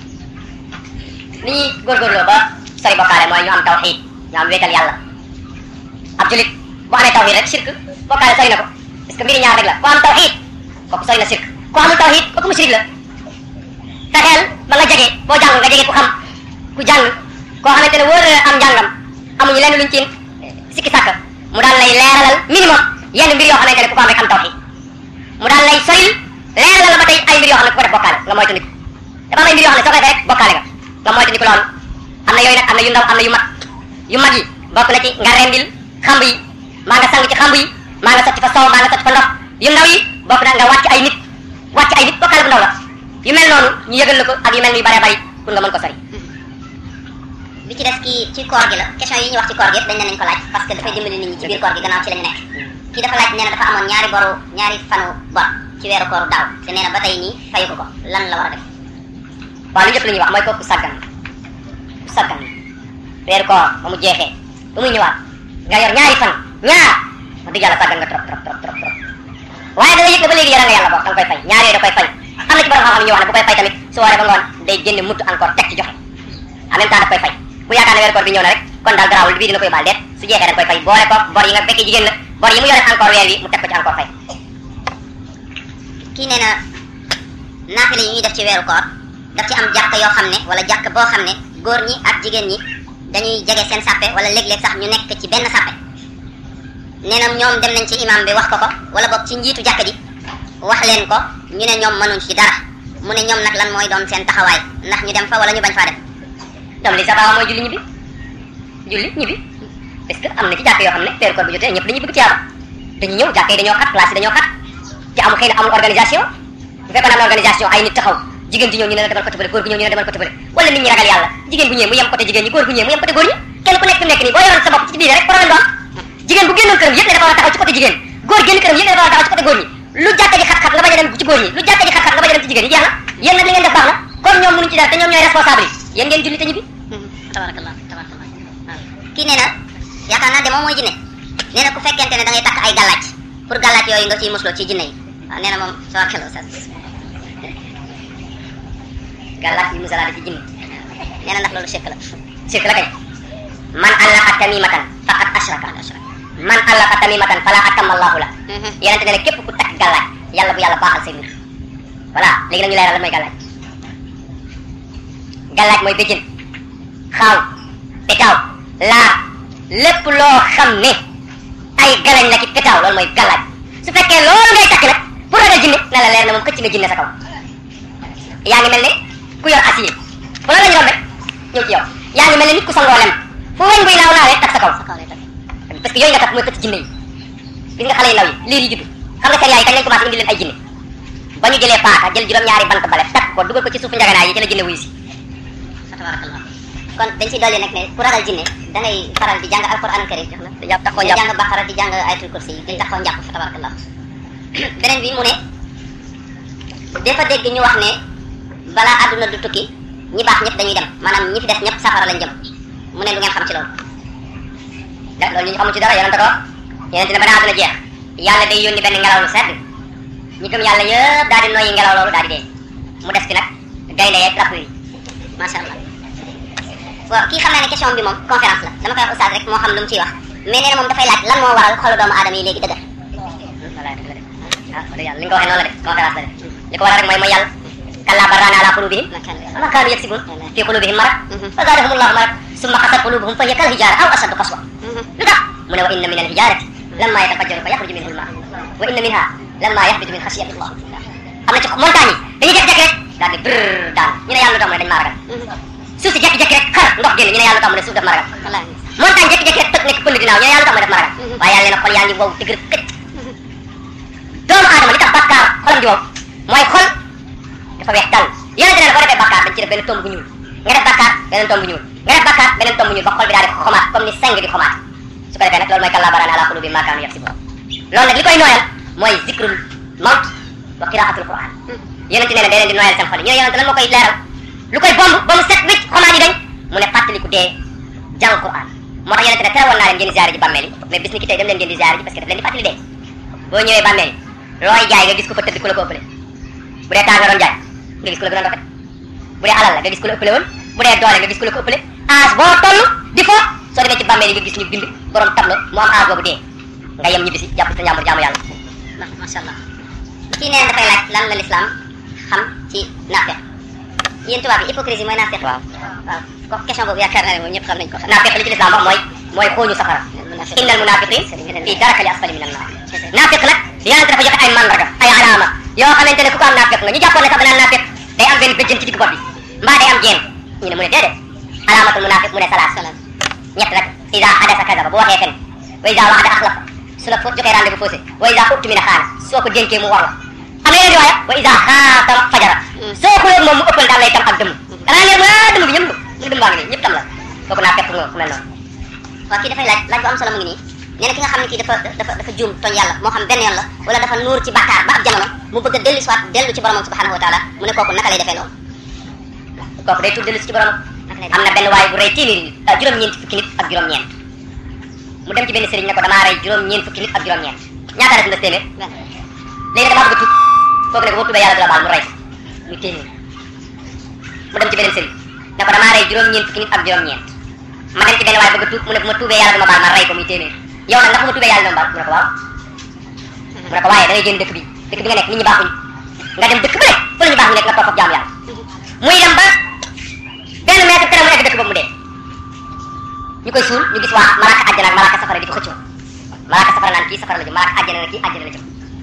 li ñuy góorgóorloo ba sori bokkaale mooy ñu am tawxiid ñu am wéetal yàlla ab julit bu amee tawxiid rek shirk bokkaale sori na ko parce que mbiri ñaar rek la ku am tawxiid kooku sori na shirk ku amul tawxiid kooku mushrik la fexeel ba nga jege boo jàng nga jege ku xam ku jàng koo xamante ne wóor na am njàngam amuñu lenn luñ ci sikki sàkk mu daal lay leeralal minimum yenn mbir yoo xamante ne ku ko am rek am tawxiid mu daal lay soril leeralal la ba tey ay mbir yoo xam ne ku ko def bokkaale nga moytu nit dafa am ay mbir yoo xam ne soo koy def rek bokkaale nga nga moytu nit loolu am na yooyu nag am na yu ndaw am na yu mag yu mag yi bokk na ci nga rendil xamb yi maa nga sang ci xamb yi maa nga sotti fa soow maa nga sotti fa ndox yu ndaw yi bokk na nga wàcc ay nit wàcc ay nit bokkaale bu ndaw la yu mel noonu ñu yëgal la ko ak yu mel ni yu bare bari pour nga mën ko sori bi ci des kii ci koor gi la question yi ñuy wax ci koor gi yëpp dañ ne nañ ko laaj parce que dafay dimbali nit ñi ci biir koor gi gannaaw ci la ñu nekk kii dafa laaj nee na dafa amoon ñaari boru ñaari fanu bor ci weeru kooru daaw te nee na ba tey nii fayu ko ko lan la war a def waaw lu njëkk lu ñuy wax mooy kooku sàggan ku sàggan weeru koor ba mu jeexee ba muy ñëwaat nga yor ñaari fan ñaar wax dëgg yàlla sàggan nga trop trop trop trop trop waaye da nga yëg ne ba léegi yaral nga yàlla boo da nga koy fay ñaar yooyu da koy fay am na ci borom xam-xam yi ñuy wax ne bu koy fay tamit su waree ba ngoon day génne mutt encore teg ci joxe en même temps daf koy fay bu yaakaar ne weeru koor bi ñëw na rek kon daal garaawul bii dina koy baal deet su jeexee da nga koy fay boole ko bor yi nga fekkee jigéen la bor yi mu yore encore weer wi mu teg ko ci encore fay kii nee na naafile yi ñuy def ci weeru koor daf ci am jàkk yoo xam ne wala jàkk boo xam ne góor ñi ak jigéen ñi dañuy jege seen sàppe wala léeg-léeg sax ñu nekk ci benn sàppe nee na ñoom dem nañ ci imam bi wax ko ko wala boog ci njiitu jàkk ji wax leen ko ñu ne ñoom mënuñ ci dara mu ne ñoom nag lan mooy doon seen taxawaay ndax ñu dem fa wala ñu bañ faa dem ñoom li sax mooy julli ñibbi julli ñibbi parce que am na ci jàkk yoo xam ne weeru koor bu jotee ñëpp dañuy bëgg tiyaaba dañuy ñëw jàkk yi dañoo xat classe yi dañoo xat te amul xëy na amul organisation bu fekkoon am na organisation ay nit taxaw jigéen ji ñëw ñu ne la demal côté bële góor gu ñëw ñu ne demal côté bële wala nit ñi ragal yàlla jigéen bu ñëwee mu yem côté jigéen ñi góor gu ñëwee mu yem côté góor ñi kenn ku nekk fi mu nekk nii boo yoroon sa bopp ci biir rek problème du am jigéen bu génnoon këram yëpp ne dafa war a taxaw ci côté jigéen góor génn këram yëpp ne dafa war a taxaw ci côté góor ñi lu jàkka ji xat-xat nga bañ a dem ci góor ñi lu jàkka ji xat-xat nga bañ a dem ci jigéen ñi jeex na yéen nag li ngeen def baax na comme ñoom mënuñ ci dara te ñoom ñooy responsable yi yéen ngeen julli te ñibbi tabarakallah tabarakallah waaw kii nee na yaakaar naa de moom mooy jinne nee na ku fekkente ne da ngay takk ay gàllaaj pour gàllaaj yooyu nga ciy musloo ci jinne yi waaw nee na moom tabarakallah sa gàllaat yi musalaade ci jinne nee na ndax loolu shirk la sirk la kay man allaqa tamimatan faqad ashraka man allaqa tamimatan fala atamma allahu la yenente ne ne képp ku takk gàllaaj yàlla bu yàlla baaxal say mbir voilà léegi nag ñu leeral lan mooy gàllaaj gàllaaj mooy béjjën xaaw petaaw laar lépp loo xam ne ay galañ la ci petaaw loolu mooy gàllaaj su fekkee loolu ngay takk nag pour ragal jinne na la leer na moom xëcc nga jinne sa kaw yaa ngi mel ne ku yor acier fu loolu la ñu rombe ñëw ci yow yaa ngi mel ne nit ku sangoo lem fu weñ buy naaw naawee tak sa kaw parce que yooyu nga takk mooy xëcc jinne yi gis nga xale yu ndaw yi liir yi judd xam nga seen yaay kañ lañ commencé indi leen ay jinne ba ñu jëlee paaka jël juróom-ñaari bant bale takk ko dugal ko ci suufu njaganaay yi ci la jinne wuyu si tabarakallah kon dañ si dolli nag ne ku ragal jinne da ngay faral di jàng alquran karim di jàpp taxoo di njàpp jàng baqara di jàng ayatul kursi yi di taxaw njàpp fa tabarakallah beneen bi mu ne dafa dégg ñu wax ne balaa àdduna du tukki ñi baax ñëpp dañuy dem maanaam ñi fi des ñëpp safara lañ jëm mu ne lu ngeen xam ci loolu da loolu ñu xamul ci dara yonente ko yonente ne ba naa dina jeex yàlla day yónni benn ngelaw lu sedd ñi gëm yàlla yëpp daal di noyyi ngelaw loolu daal di dee mu des fi nag gaynde yeeg rap yi macha allah waaw kii xam naa ne question bi moom conférence la dama koy wax oustaz rek moo xam lu mu ciy wax mais nee na moom dafay laaj lan moo waral xolu doomu aadama yi léegi dëgër voilà dëgg la de ah wax dëgg yàlla li nga ko waxee noonu la de conférence la de li ko waral rek mooy mooy yàlla kallaa bal raana ala qulubihim ma kaanu yaksibun fi qulubihim marad fa zaadahum allahu marad summa qasat qulubuhum fa hiya kal hijaara aw ashaddu qaswa lu tax mu ne wa inna min al hijarati lamma yatafajjaru fa yaxruju minhu al maa wa inna minha lamma yahbitu min xasiyati allah am na ci montagne yi dañuy jékki-jékki rek daal di brrr daan ñu ne yàlla lu tax mu ne dañ maa ragal suuf si jékki-jékki rek xar ndox génn ñu ne yàlla lu tax mu ne suuf daf ma ragal wallaahi montagne jékki-jékki rek tëg nekk pënd dinaaw ñu ne yàlla lu tax mu ne daf ma ragal waaye yàlla nee na xol yaa ngi wow dëgër këcc doomu aadama li tax bàkkaar xolam di wow mooy xol dafa weex dal yonente ne boo defee bàkkaar dañ ci def benn tomb bu ñuul nga def bàkkaar beneen tomb bu ñuul nga def bàkkaar beneen tomb bu ñuul ba xol bi daal di xomaat comme ni seng di xomaat su ko defee nag loolu mooy kallaa baraan ala qulubi ma kaanu yaksibun loolu nag li koy nooyal mooy zikrul mawt wa qiraatul quran yonente nee na day leen di nooyal seen xol yi ñu ne yonente lan moo koy leeral lu koy bomb ba mu set wicc xomaat yi dañ mu ne fàttaliku dee jàng quran moo tax yonente ne tere woon naa leen ngeen di ziare ji bàmmeel yi mais bis ni ki tey dem leen ngeen di ziare ji parce que daf leen di fàttali dee boo ñëwee bàmmeel yi looy jaay nga gis ko fa tëdd ku la ko ëppale bu dee taar nga doon jaay nga gis ku la gënoon rafet bu dee alal la nga gis ku la ëppale woon bu dee doole nga gis ku la ko ëppale âge boo toll di fo soo demee ci bàmmeel yi nga gis ñu bind borom tableau mu am âge boobu dee nga yem ñibbi si jàpp sa njàmbur jaamu yàlla macha allah kii nee na dafay laaj lan la lislaam xam ci naafeq yéen tubaab yi hypocrisie mooy naafeq waaw waaw ko question boobu yaakaar naa ne moom ñëpp xam nañ ko xam naafiq li ci lislaam wax mooy mooy xooñu safara innal munafiqin fi darakali asfali min annar naafiq nag yonente dafa joxe ay mandarga ay alaama yoo xamante ne ku ko am naafiq nga ñu jàppoon ne sax danaan naafiq day am benn béjjën ci digg bopp bi mbaa day am jéem ñu ne mu ne déedéet alaamatul munafiq mu ne salaat ñett rek ida hadasa kadaba bu waxee fen wa ida waxda axlafa su la fo joxee rendez-vous faussé wa ida utmina xaana soo ko dénkee mu war la am na yeneen riwaaya wa ida xaatama fajara soo xulóog moom mu ëppal daal lay tam ak dëmm danaa leer waa dëmm bi ñëpp mu dëmm baa ngi nii ñëpp tam la kooku naafiq nga ku mel noonu waaw kii dafay laaj laaj bu am solo mu ngi nii nee na ki nga xam ne kii dafa dafa dafa juum tooñ yàlla moo xam benn yoon la wala dafa nuur ci bàkkaar ba ab jamono mu bëgg a dellu soit dellu ci boromam subhanahu wa taala mu ne kooku naka lay defee loolu kooku day tudd dellu si ci borom am na benn waay bu rey téeméeri nit ah juróom-ñeent fukki nit ak juróom-ñeent mu dem ci benn sëriñ ne ko damaa rey juróom-ñeent fukki nit ak juróom-ñeent ñaata la si nga téeméer léegi damaa bëgg a tuub kooku ne ko boo tuubee yàlla du la baal mu rey ko muy téeméer mu dem ci beneen sëriñ ne ko damaa rey juróom-ñeent fukki nit ak juróom-ñeent ma dem ci benn waay bëgg a tuub mu ne bu ma tuubee yàlla du ma baal ma rey ko muy téeméer yow nag ndax bu ma tuubee yàlla du ma baal mu ne ko waaw mu ne ko waaye da ngay génn dëkk bi dëkk bi nga nekk nit ñi baaxuñ nga dem dëkk bu nekk fu la ñu baax ñu nekk nga topp ak jaamu yàlla muy dem ba benn mètre tere mu egg dëkk boobu mu dee ñu koy suul ñu gis waa malaaka àjjana ak malaaka safara di ko xëccoo malaaka safara naan kii safara la jëm malaaka àjjana na kii àjjana la jëm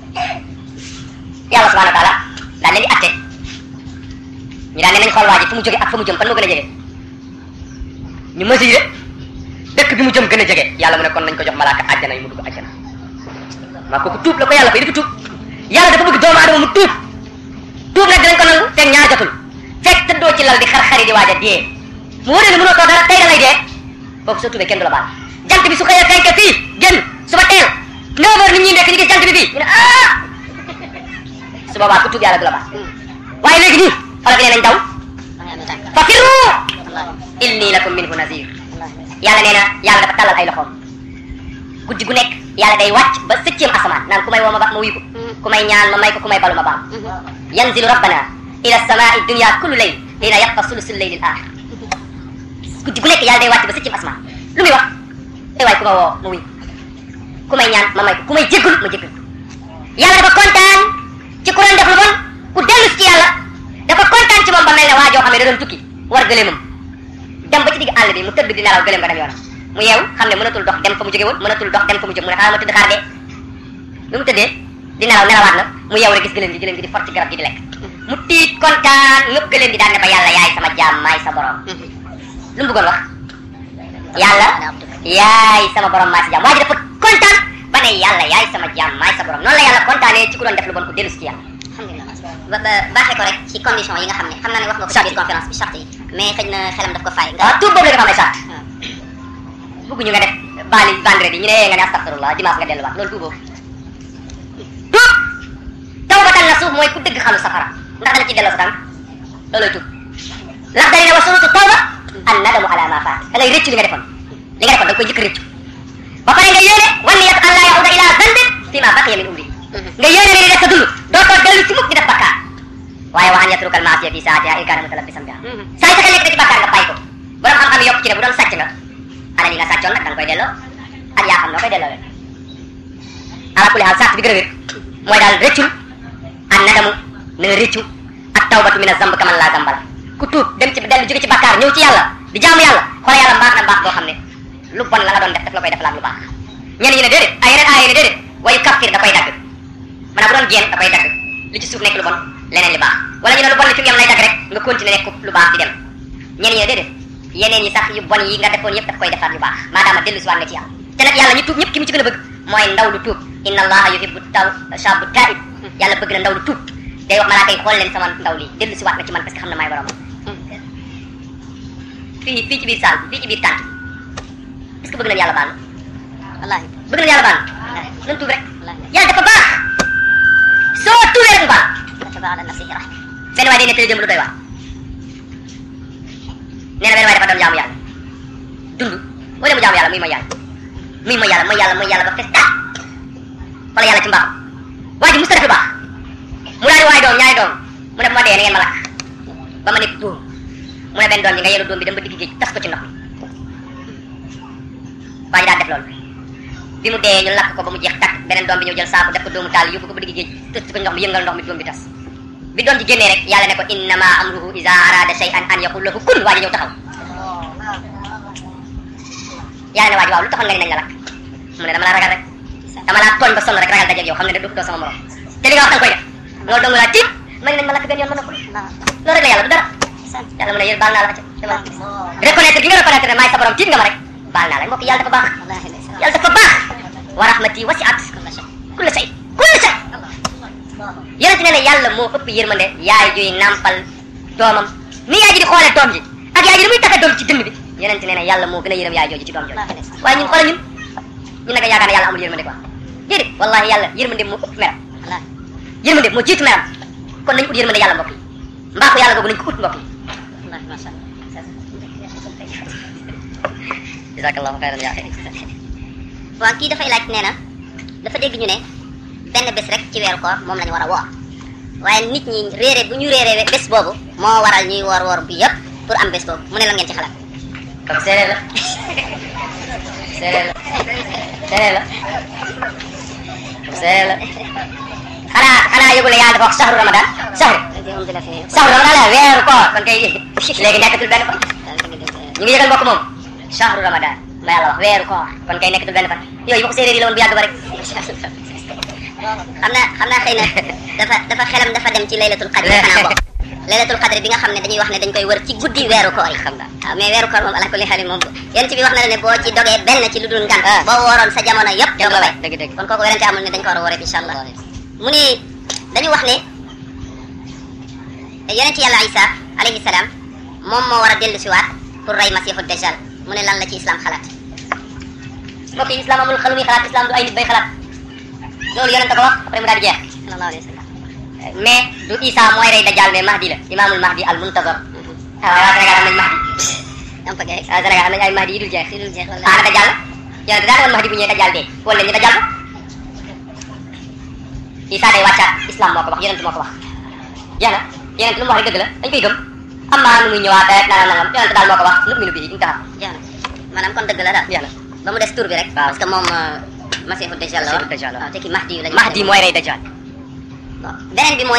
yàlla subhanahu wa taala daal leen di atte ñu daan ne nañ xool waa ji fu mu jóge ak fu mu jëm fan moo gën a jege ñu mesuré dëkk bi mu jëm gën a jege yàlla mu ne kon nañ ko jox malaaka àjjana yi mu dugg àjjana maa kooku tuub la ko yàlla fay dafa tuub yàlla dafa bëgg doomu aadama mu tuub tuub nag dinañ ko nangu fekk ñaar jotul fekk tëddoo ci lal di xar-xari di waaj a dee mu wóoree ne mënoo toog dara tey da ngay dee kooku soo tuubee kenn du la baal jant bi su xëyee fenke fii génn suba teel neuf heures nit ñi nekk ñu gis jant bi fii ñu ne ah su boobaa ku tuub yàlla du la baal waaye léegi nii xoolal bi nee nañ daw fa firru inni lakum minhu nazir yàlla nee na yàlla dafa tàllal ay loxoom guddi gu nekk yàlla day wàcc ba sëcceem asamaan naan ku may woo ma ba ma wuyu ko ku may ñaan ma may ko ku may balu ma baam yanzilu rabbana ila samai dunya kullu layl hina yabqa sulusul layli al axir guddi gu nekk yàlla day wàcc ba sëcceem asamaan lu muy wax ay waay ku ma woo ma wuyu ku may ñaan ma may ko ku may jéggul ma jéggul yàlla dafa kontaan ci ku doon def lu bon ku dellu ci yàlla dafa kontaan ci moom ba mel ne waa joo xam ne da doon tukki war gëleemam dem ba ci digg àll bi mu tëdd di nelaw gëleem ba dem yoonam mu yeew xam ne mënatul dox dem fa mu jóge woon mënatul dox dem fa mu jëm mu ne xaaral ma tëdd xaar dee bi mu tëddee di nelaw nelawaat na mu yeew rek gis gëleem gi gëleem gi di for ci garab gi di lekk mu tiit kontaan ñëpp gëleem gi daan ne ba yàlla yaay sama jaam maay sa borom lu mu bëggoon wax yàlla yaay sama borom maa si jaam waa ji dafa kontaan ba ne yàlla yaay sama jaam maay sa borom noonu la yàlla kontaanee ci ku doon def lu bon ku dellu si ci yàlla alhamdulilah ba ba baaxee ko rek ci condition yi nga xam ne xam naa ne wax nga ko ci biir conférence bi charte yi mais xëy na xelam daf ko fay nga waaw tuub boobu la dafa am ay sart bëgguñu nga def baali vendredi ñu ne nga ne astaghfirullah dimanche nga delluwaat loolu tuuboo tuub tawbatan nasuux mooy ku dëgg xalu safara ndax dana ci delloo sa tànk looloy tuub ndax dañu ne wa surutu tawba an nadamu ala ma faat da ngay rëccu li nga defoon li nga defoon da nga koy njëkk rëccu ba pare nga yéene wan niyat an laa yahuda ila zanbin fi ma baqiya min umri nga yéene ne li des sa dund dootoo dellu ci mukk di def bakkaar waaye wa an yatrukal maasiya fi saatiha in kaana mutalabbisan biha saa yu fekkee nekk na ci bakkaar nga bàyyi ko borom xam-xam yi yokk ci ne bu doon sàcc nga alal yi nga sàccoon nag da nga koy delloo ak yaa xam noo koy delloo leen ala kulli haal sart bi gën a wér mooy daal rëccul an nadamu na nga rëccu ak tawbatu min azamb kaman laa zambala ku tuub dem ci dellu jóge ci bakkaar ñëw ci yàlla di jaamu yàlla xoolal yàlla mbaax na mbaax boo xam ne lu bon la nga doon def daf la koy defalaat lu baax ñenn ñi ne déedéet ay yeneen ay ne déedéet wayu kaffir da koy dagg maanaam bu doon jéem da koy dagg li ci suuf nekk lu bon leneen li baax wala ñu ne lu bon li fi mu yem lay dagg rek nga continuer nekk lu baax di dem ñenn ñi ne déedéet yeneen yi sax yu bon yi nga defoon yëpp daf koy defaat yu baax maadaama dellu si waat nga ci yàlla te nag yàlla ñu tuub ñëpp ki mu ci gën a bëgg mooy ndaw lu tuub inna allaha yuhibbu taw shabu taib yàlla bëgg na ndaw lu tuub day wax malaaka yi xool leen sama ndaw li dellu si waat nga ci man parce que xam na maay borom fii fii ci biir saal bi fii ci biir tànt est-ce que bëgg nañu yàlla baal wallaahi bëgg nañu yàlla baal nañ tuub rek wallaahi yàlla dafa baax soo tuubee rek mu baal kataba ala nafsihi rahma benn waay day nettali démb lu doy waar nee na benn waay dafa doon jaamu yàlla dund boo dem mu jaamu yàlla muy mooy yàlla muy mooy yàlla mooy yàlla mooy yàlla ba fes taat wala yàlla ci mbaaxam waa ji musta def lu baax mu daal di waay doom ñaari doom mu ne bu ma dee na ngeen ma lakk ba ma nekk dóom mu ne benn doom bi nga yenu doom bi dem ba digg géej tas ko ci ndox mi waa ji daal def loolu bi mu dee ñu lakk ko ba mu jeex takk beneen doom bi ñëw jël saaku def ko doomu taal yóbbu ko ba digg géej tës ko ndox mi yëngal ndox mi doom bi tas bi doom ji génnee rek yàlla ne ko innama amruhu iza arada shay'an an yaqul lahu kun waa ji ñëw taxaw yàlla ne waa ji waaw lu taxoon nga ne nañ la lakk mu ne dama laa ragal rek dama laa tooñ ba sonn rek ragal dajeeg yow xam ne da doo sama morom te li nga wax da nga koy def loolu dong laa tiit ma ne nañ ma lakk benn yoon ma noppal loolu rek la yàlla du dara yàlla mu ne yéen baal naa la acca dama reconnaître gi nga reconnaître ne maay sa borom tiit nga ma rek baal naa la mbokk yàlla dafa baax wallaahi ndeysaan yàlla dafa baax wa rahmati wasi'at kulla shay kulla shay yonent ne ne yàlla moo ëpp yërmande yaay juy nàmpal doomam ni yaay ji di xoolee doom ji ak yaay ji ni muy taxe doom ji ci dënd bi yonent ne ne yàlla moo gën a yërëm yaay jooju ci doom jooju waaye ñun xoolal ñun ñun nag yaakaar ne yàlla amul yërmande quoi déedéet wallahi yàlla yërmande moo ëpp meram wallaahi yërmande moo jiitu meram kon nañu ut yërmande yàlla mbokk yi mbaaxu yàlla googu nañu ko ut mbokk yi wallaahi macha allah jazakallahu xayran yaa xëy waaw kii dafay laaj nee na dafa dégg ñu ne benn bés rek ci weeru koor moom la ñu war a woor waaye nit ñi réere bu ñu réere bés boobu moo waral ñuy woor woor bi yëpp pour am bés boobu mu ne lan ngeen ci xalaat comme séeréer la séeréer la séeréer la comme séeréer la xanaa xanaa yëgul ne yàlla dafa wax sahru ramadan sahru sahru ramadan la weeru koor kon kay léegi nekkatul benn fan ñu ngi yëgal mbokk moom sahru ramadan ma yàlla wax weeru koor kon kay nekkatul benn fan yooyu waxu séeréer yi la woon bu yàgg ba rek xam naa xam naa xëy na dafa dafa xelam dafa dem ci laylatul qadr xanaa bokk laylatul qadr bi nga xam ne dañuy wax ne dañ koy wër ci guddi weeru koor yi xam nga waaw mais weeru koor moom ala kulli xaal moom yéen ci bi wax na la ne boo ci dogee benn ci lu dul ngan Ah. boo wooroon sa jamono yëpp doo ko fay dëgg dëgg kon kooku werante amul ne dañ ko war a wooree incha allah mu ni dañu wax ne yonent yàlla isa alayhi salaam moom moo war a dellu si waat pour rey masiixu dajjal mu ne lan la ci islam xalaat mbokk yi islam amul xelu muy xalaat islam du ay nit bay xalaat loolu yonent ko wax après mu daal di jeex sallallahu alayhi wa sallam mais du Isa mooy rey dajjal mais Mahdi la imaamul Mahdi al muntazar ah waa Sénégal am nañ Mahdi am fa gay waa Sénégal am nañ ay Mahdi yi dul jeex si dul jeex wala ah dajjal la yonent daal woon Mahdi bu ñëwee dajjal dee wala ñu dajjal ko Isa day wàccaat islam moo ko wax yonent moo ko wax jeex na yonent lu mu wax rek dëgg la dañ koy gëm am naa nu muy ñëwaat rek nangam nangam yonent daal moo ko wax nu minu bii duñ ko xam jeex na maanaam kon dëgg la daal jeex na ba mu des tur bi rek Waaw. parce que moom euh, masiixu dajjal la Masiixu Dajjal la. waaw te ki mahdi yu lañu Mahdi mooy rey Dajjal bon beneen bi mooy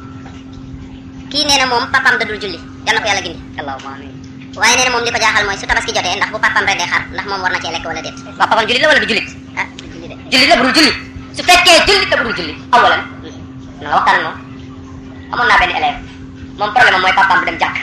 kii nee na moom papaam da dul julli yal na ko yàlla gindi allahumma amin waaye nee na moom li ko jaaxal mooy su tabaski jotee ndax bu papaam rendee xar ndax moom war na cee lekk wala déet waa papam jullit la wala du jullit ah du julli de jullit la bu dul julli su fekkee jullit la bu dul julli awalan na nga waxtaan ak moom amoon naa benn élève moom problème am mooy papaam du dem jàkk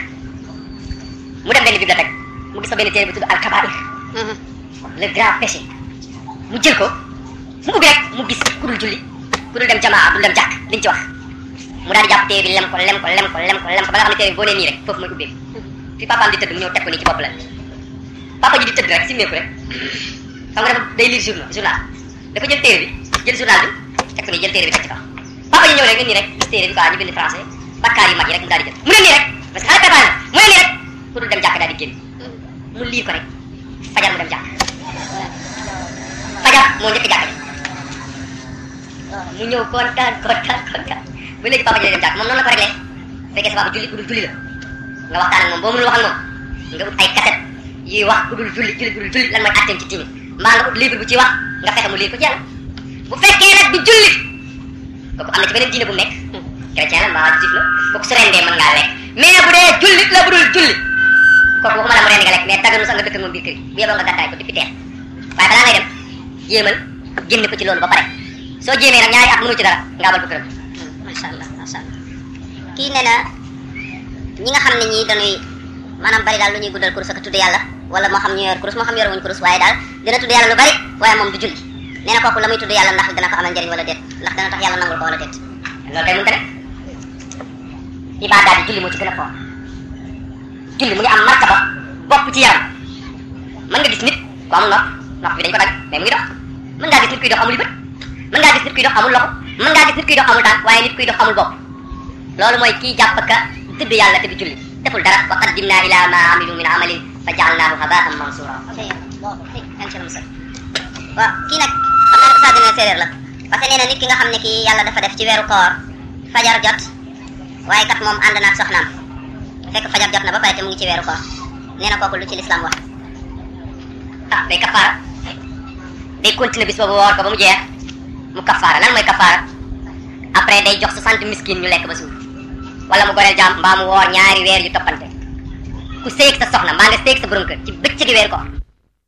mu dem benn bibliothèque mu gis fa benn téere bu tudd al kabair le grand péché mu jël ko mu ubbi rek mu gis ku dul julli ku dul dem jamaa dul dem jàkk liñ ci wax mu daal di jàpp téere bi lem ko lem ko lem ko lem ko lem ko ba nga xam ne téere bi boo nee nii rek foofu mooy ubbeeku fi papaam di tëdd mu ñëw teg ko nii ci bopp la papa ji di tëdd rek simmeeku rek xam nga dafa day lire journal journal dafa jël téere bi jël journal bi teg ko nii jël téere bi teg ci kaw papa ji ñëw rek nga nii rek gis téere bi quoi ñu bind français bakkaar yu mag yi rek mu daal di jël mu ne nii rek parce que xale préparé mu ne nii rek ku dul dem jàkk daal di génn mu lire ko rek fajar mu dem jàkk fajar moo njëkk jàkk ji mu ñëw kontaan kontaan kontaan ba léegi papa ji day dem jàkk moom noonu la ko réglé fekkee sa papa julli ku dul julli la nga waxtaan ak moom boo mënul wax ak moom nga ut ay cassette yuy wax ku dul julli julli ku dul julli lan mooy atteem ci diine mbaa nga ut livre bu ci wax nga fexe mu lire ko ci yàlla bu fekkee nag du julli kooku am na ci beneen diine bu mu nekk chrétien la mbaa juif la kooku su rendee mën ngaa lekk mais bu dee jullit la bu dul julli kooku waxuma la mu rendi nga lekk mais daganu sax nga dëkk ak moom biir kër gi bu yeboo nga gàddaay ko depuis teer waaye balaa ngay dem jéemal génn ko ci loolu ba pare soo jéemee nag ñaari at mënu ci dara nga abal ko këram macha allah macha allah kii nee na ñi nga xam ne ñii dañuy maanaam bari daal lu ñuy guddal kurus ak tudd yàlla wala moo xam ñu yor kurus moo xam yoruñu kurus waaye daal dina tudd yàlla lu bari waaye moom du julli nee na kooku la muy tudd yàlla ndax dina ko amal njëriñ wala déet ndax dana tax yàlla nangul ko wala déet loolu kay mënta ne ibaadaat yi julli moo ci gën a fort julli mu ngi am martaba bopp ci yaram mën nga gis nit ku amul nopp nopp bi dañ ko dagg mais mu ngi dox mën ngaa gis nit kuy dox amul yu bët mën ngaa gis nit kuy dox amul loxo mën ngaa gis nit kuy dox amul tànk waaye nit kuy dox amul bopp loolu mooy kii jàpp ka tudd yàlla te du julli deful dara wa qaddimna ila ma amilu min amalin fa jaalnaahu habaan mansura waaw kii nag xam naa ne Oustaz dina séeréer la parce que nee na nit ki nga xam ne kii yàlla dafa def ci weeru koor fajar jot waaye kat moom ànd na ak soxnaam fekk fajar jot na ba pare te mu ngi ci weeru koor nee na kooku lu ci lislaam wax ah day kafaara day continuer bis boobu woor ko ba mu jeex mu kafaara lan mooy kafaara après day jox 60 miskin ñu lekk ba suur wala mu goreel jaam mbaa mu woor ñaari weer yu toppante ku séyeg sa soxna mbaa nga séyeg sa borom kër ci bëccëgi weer koor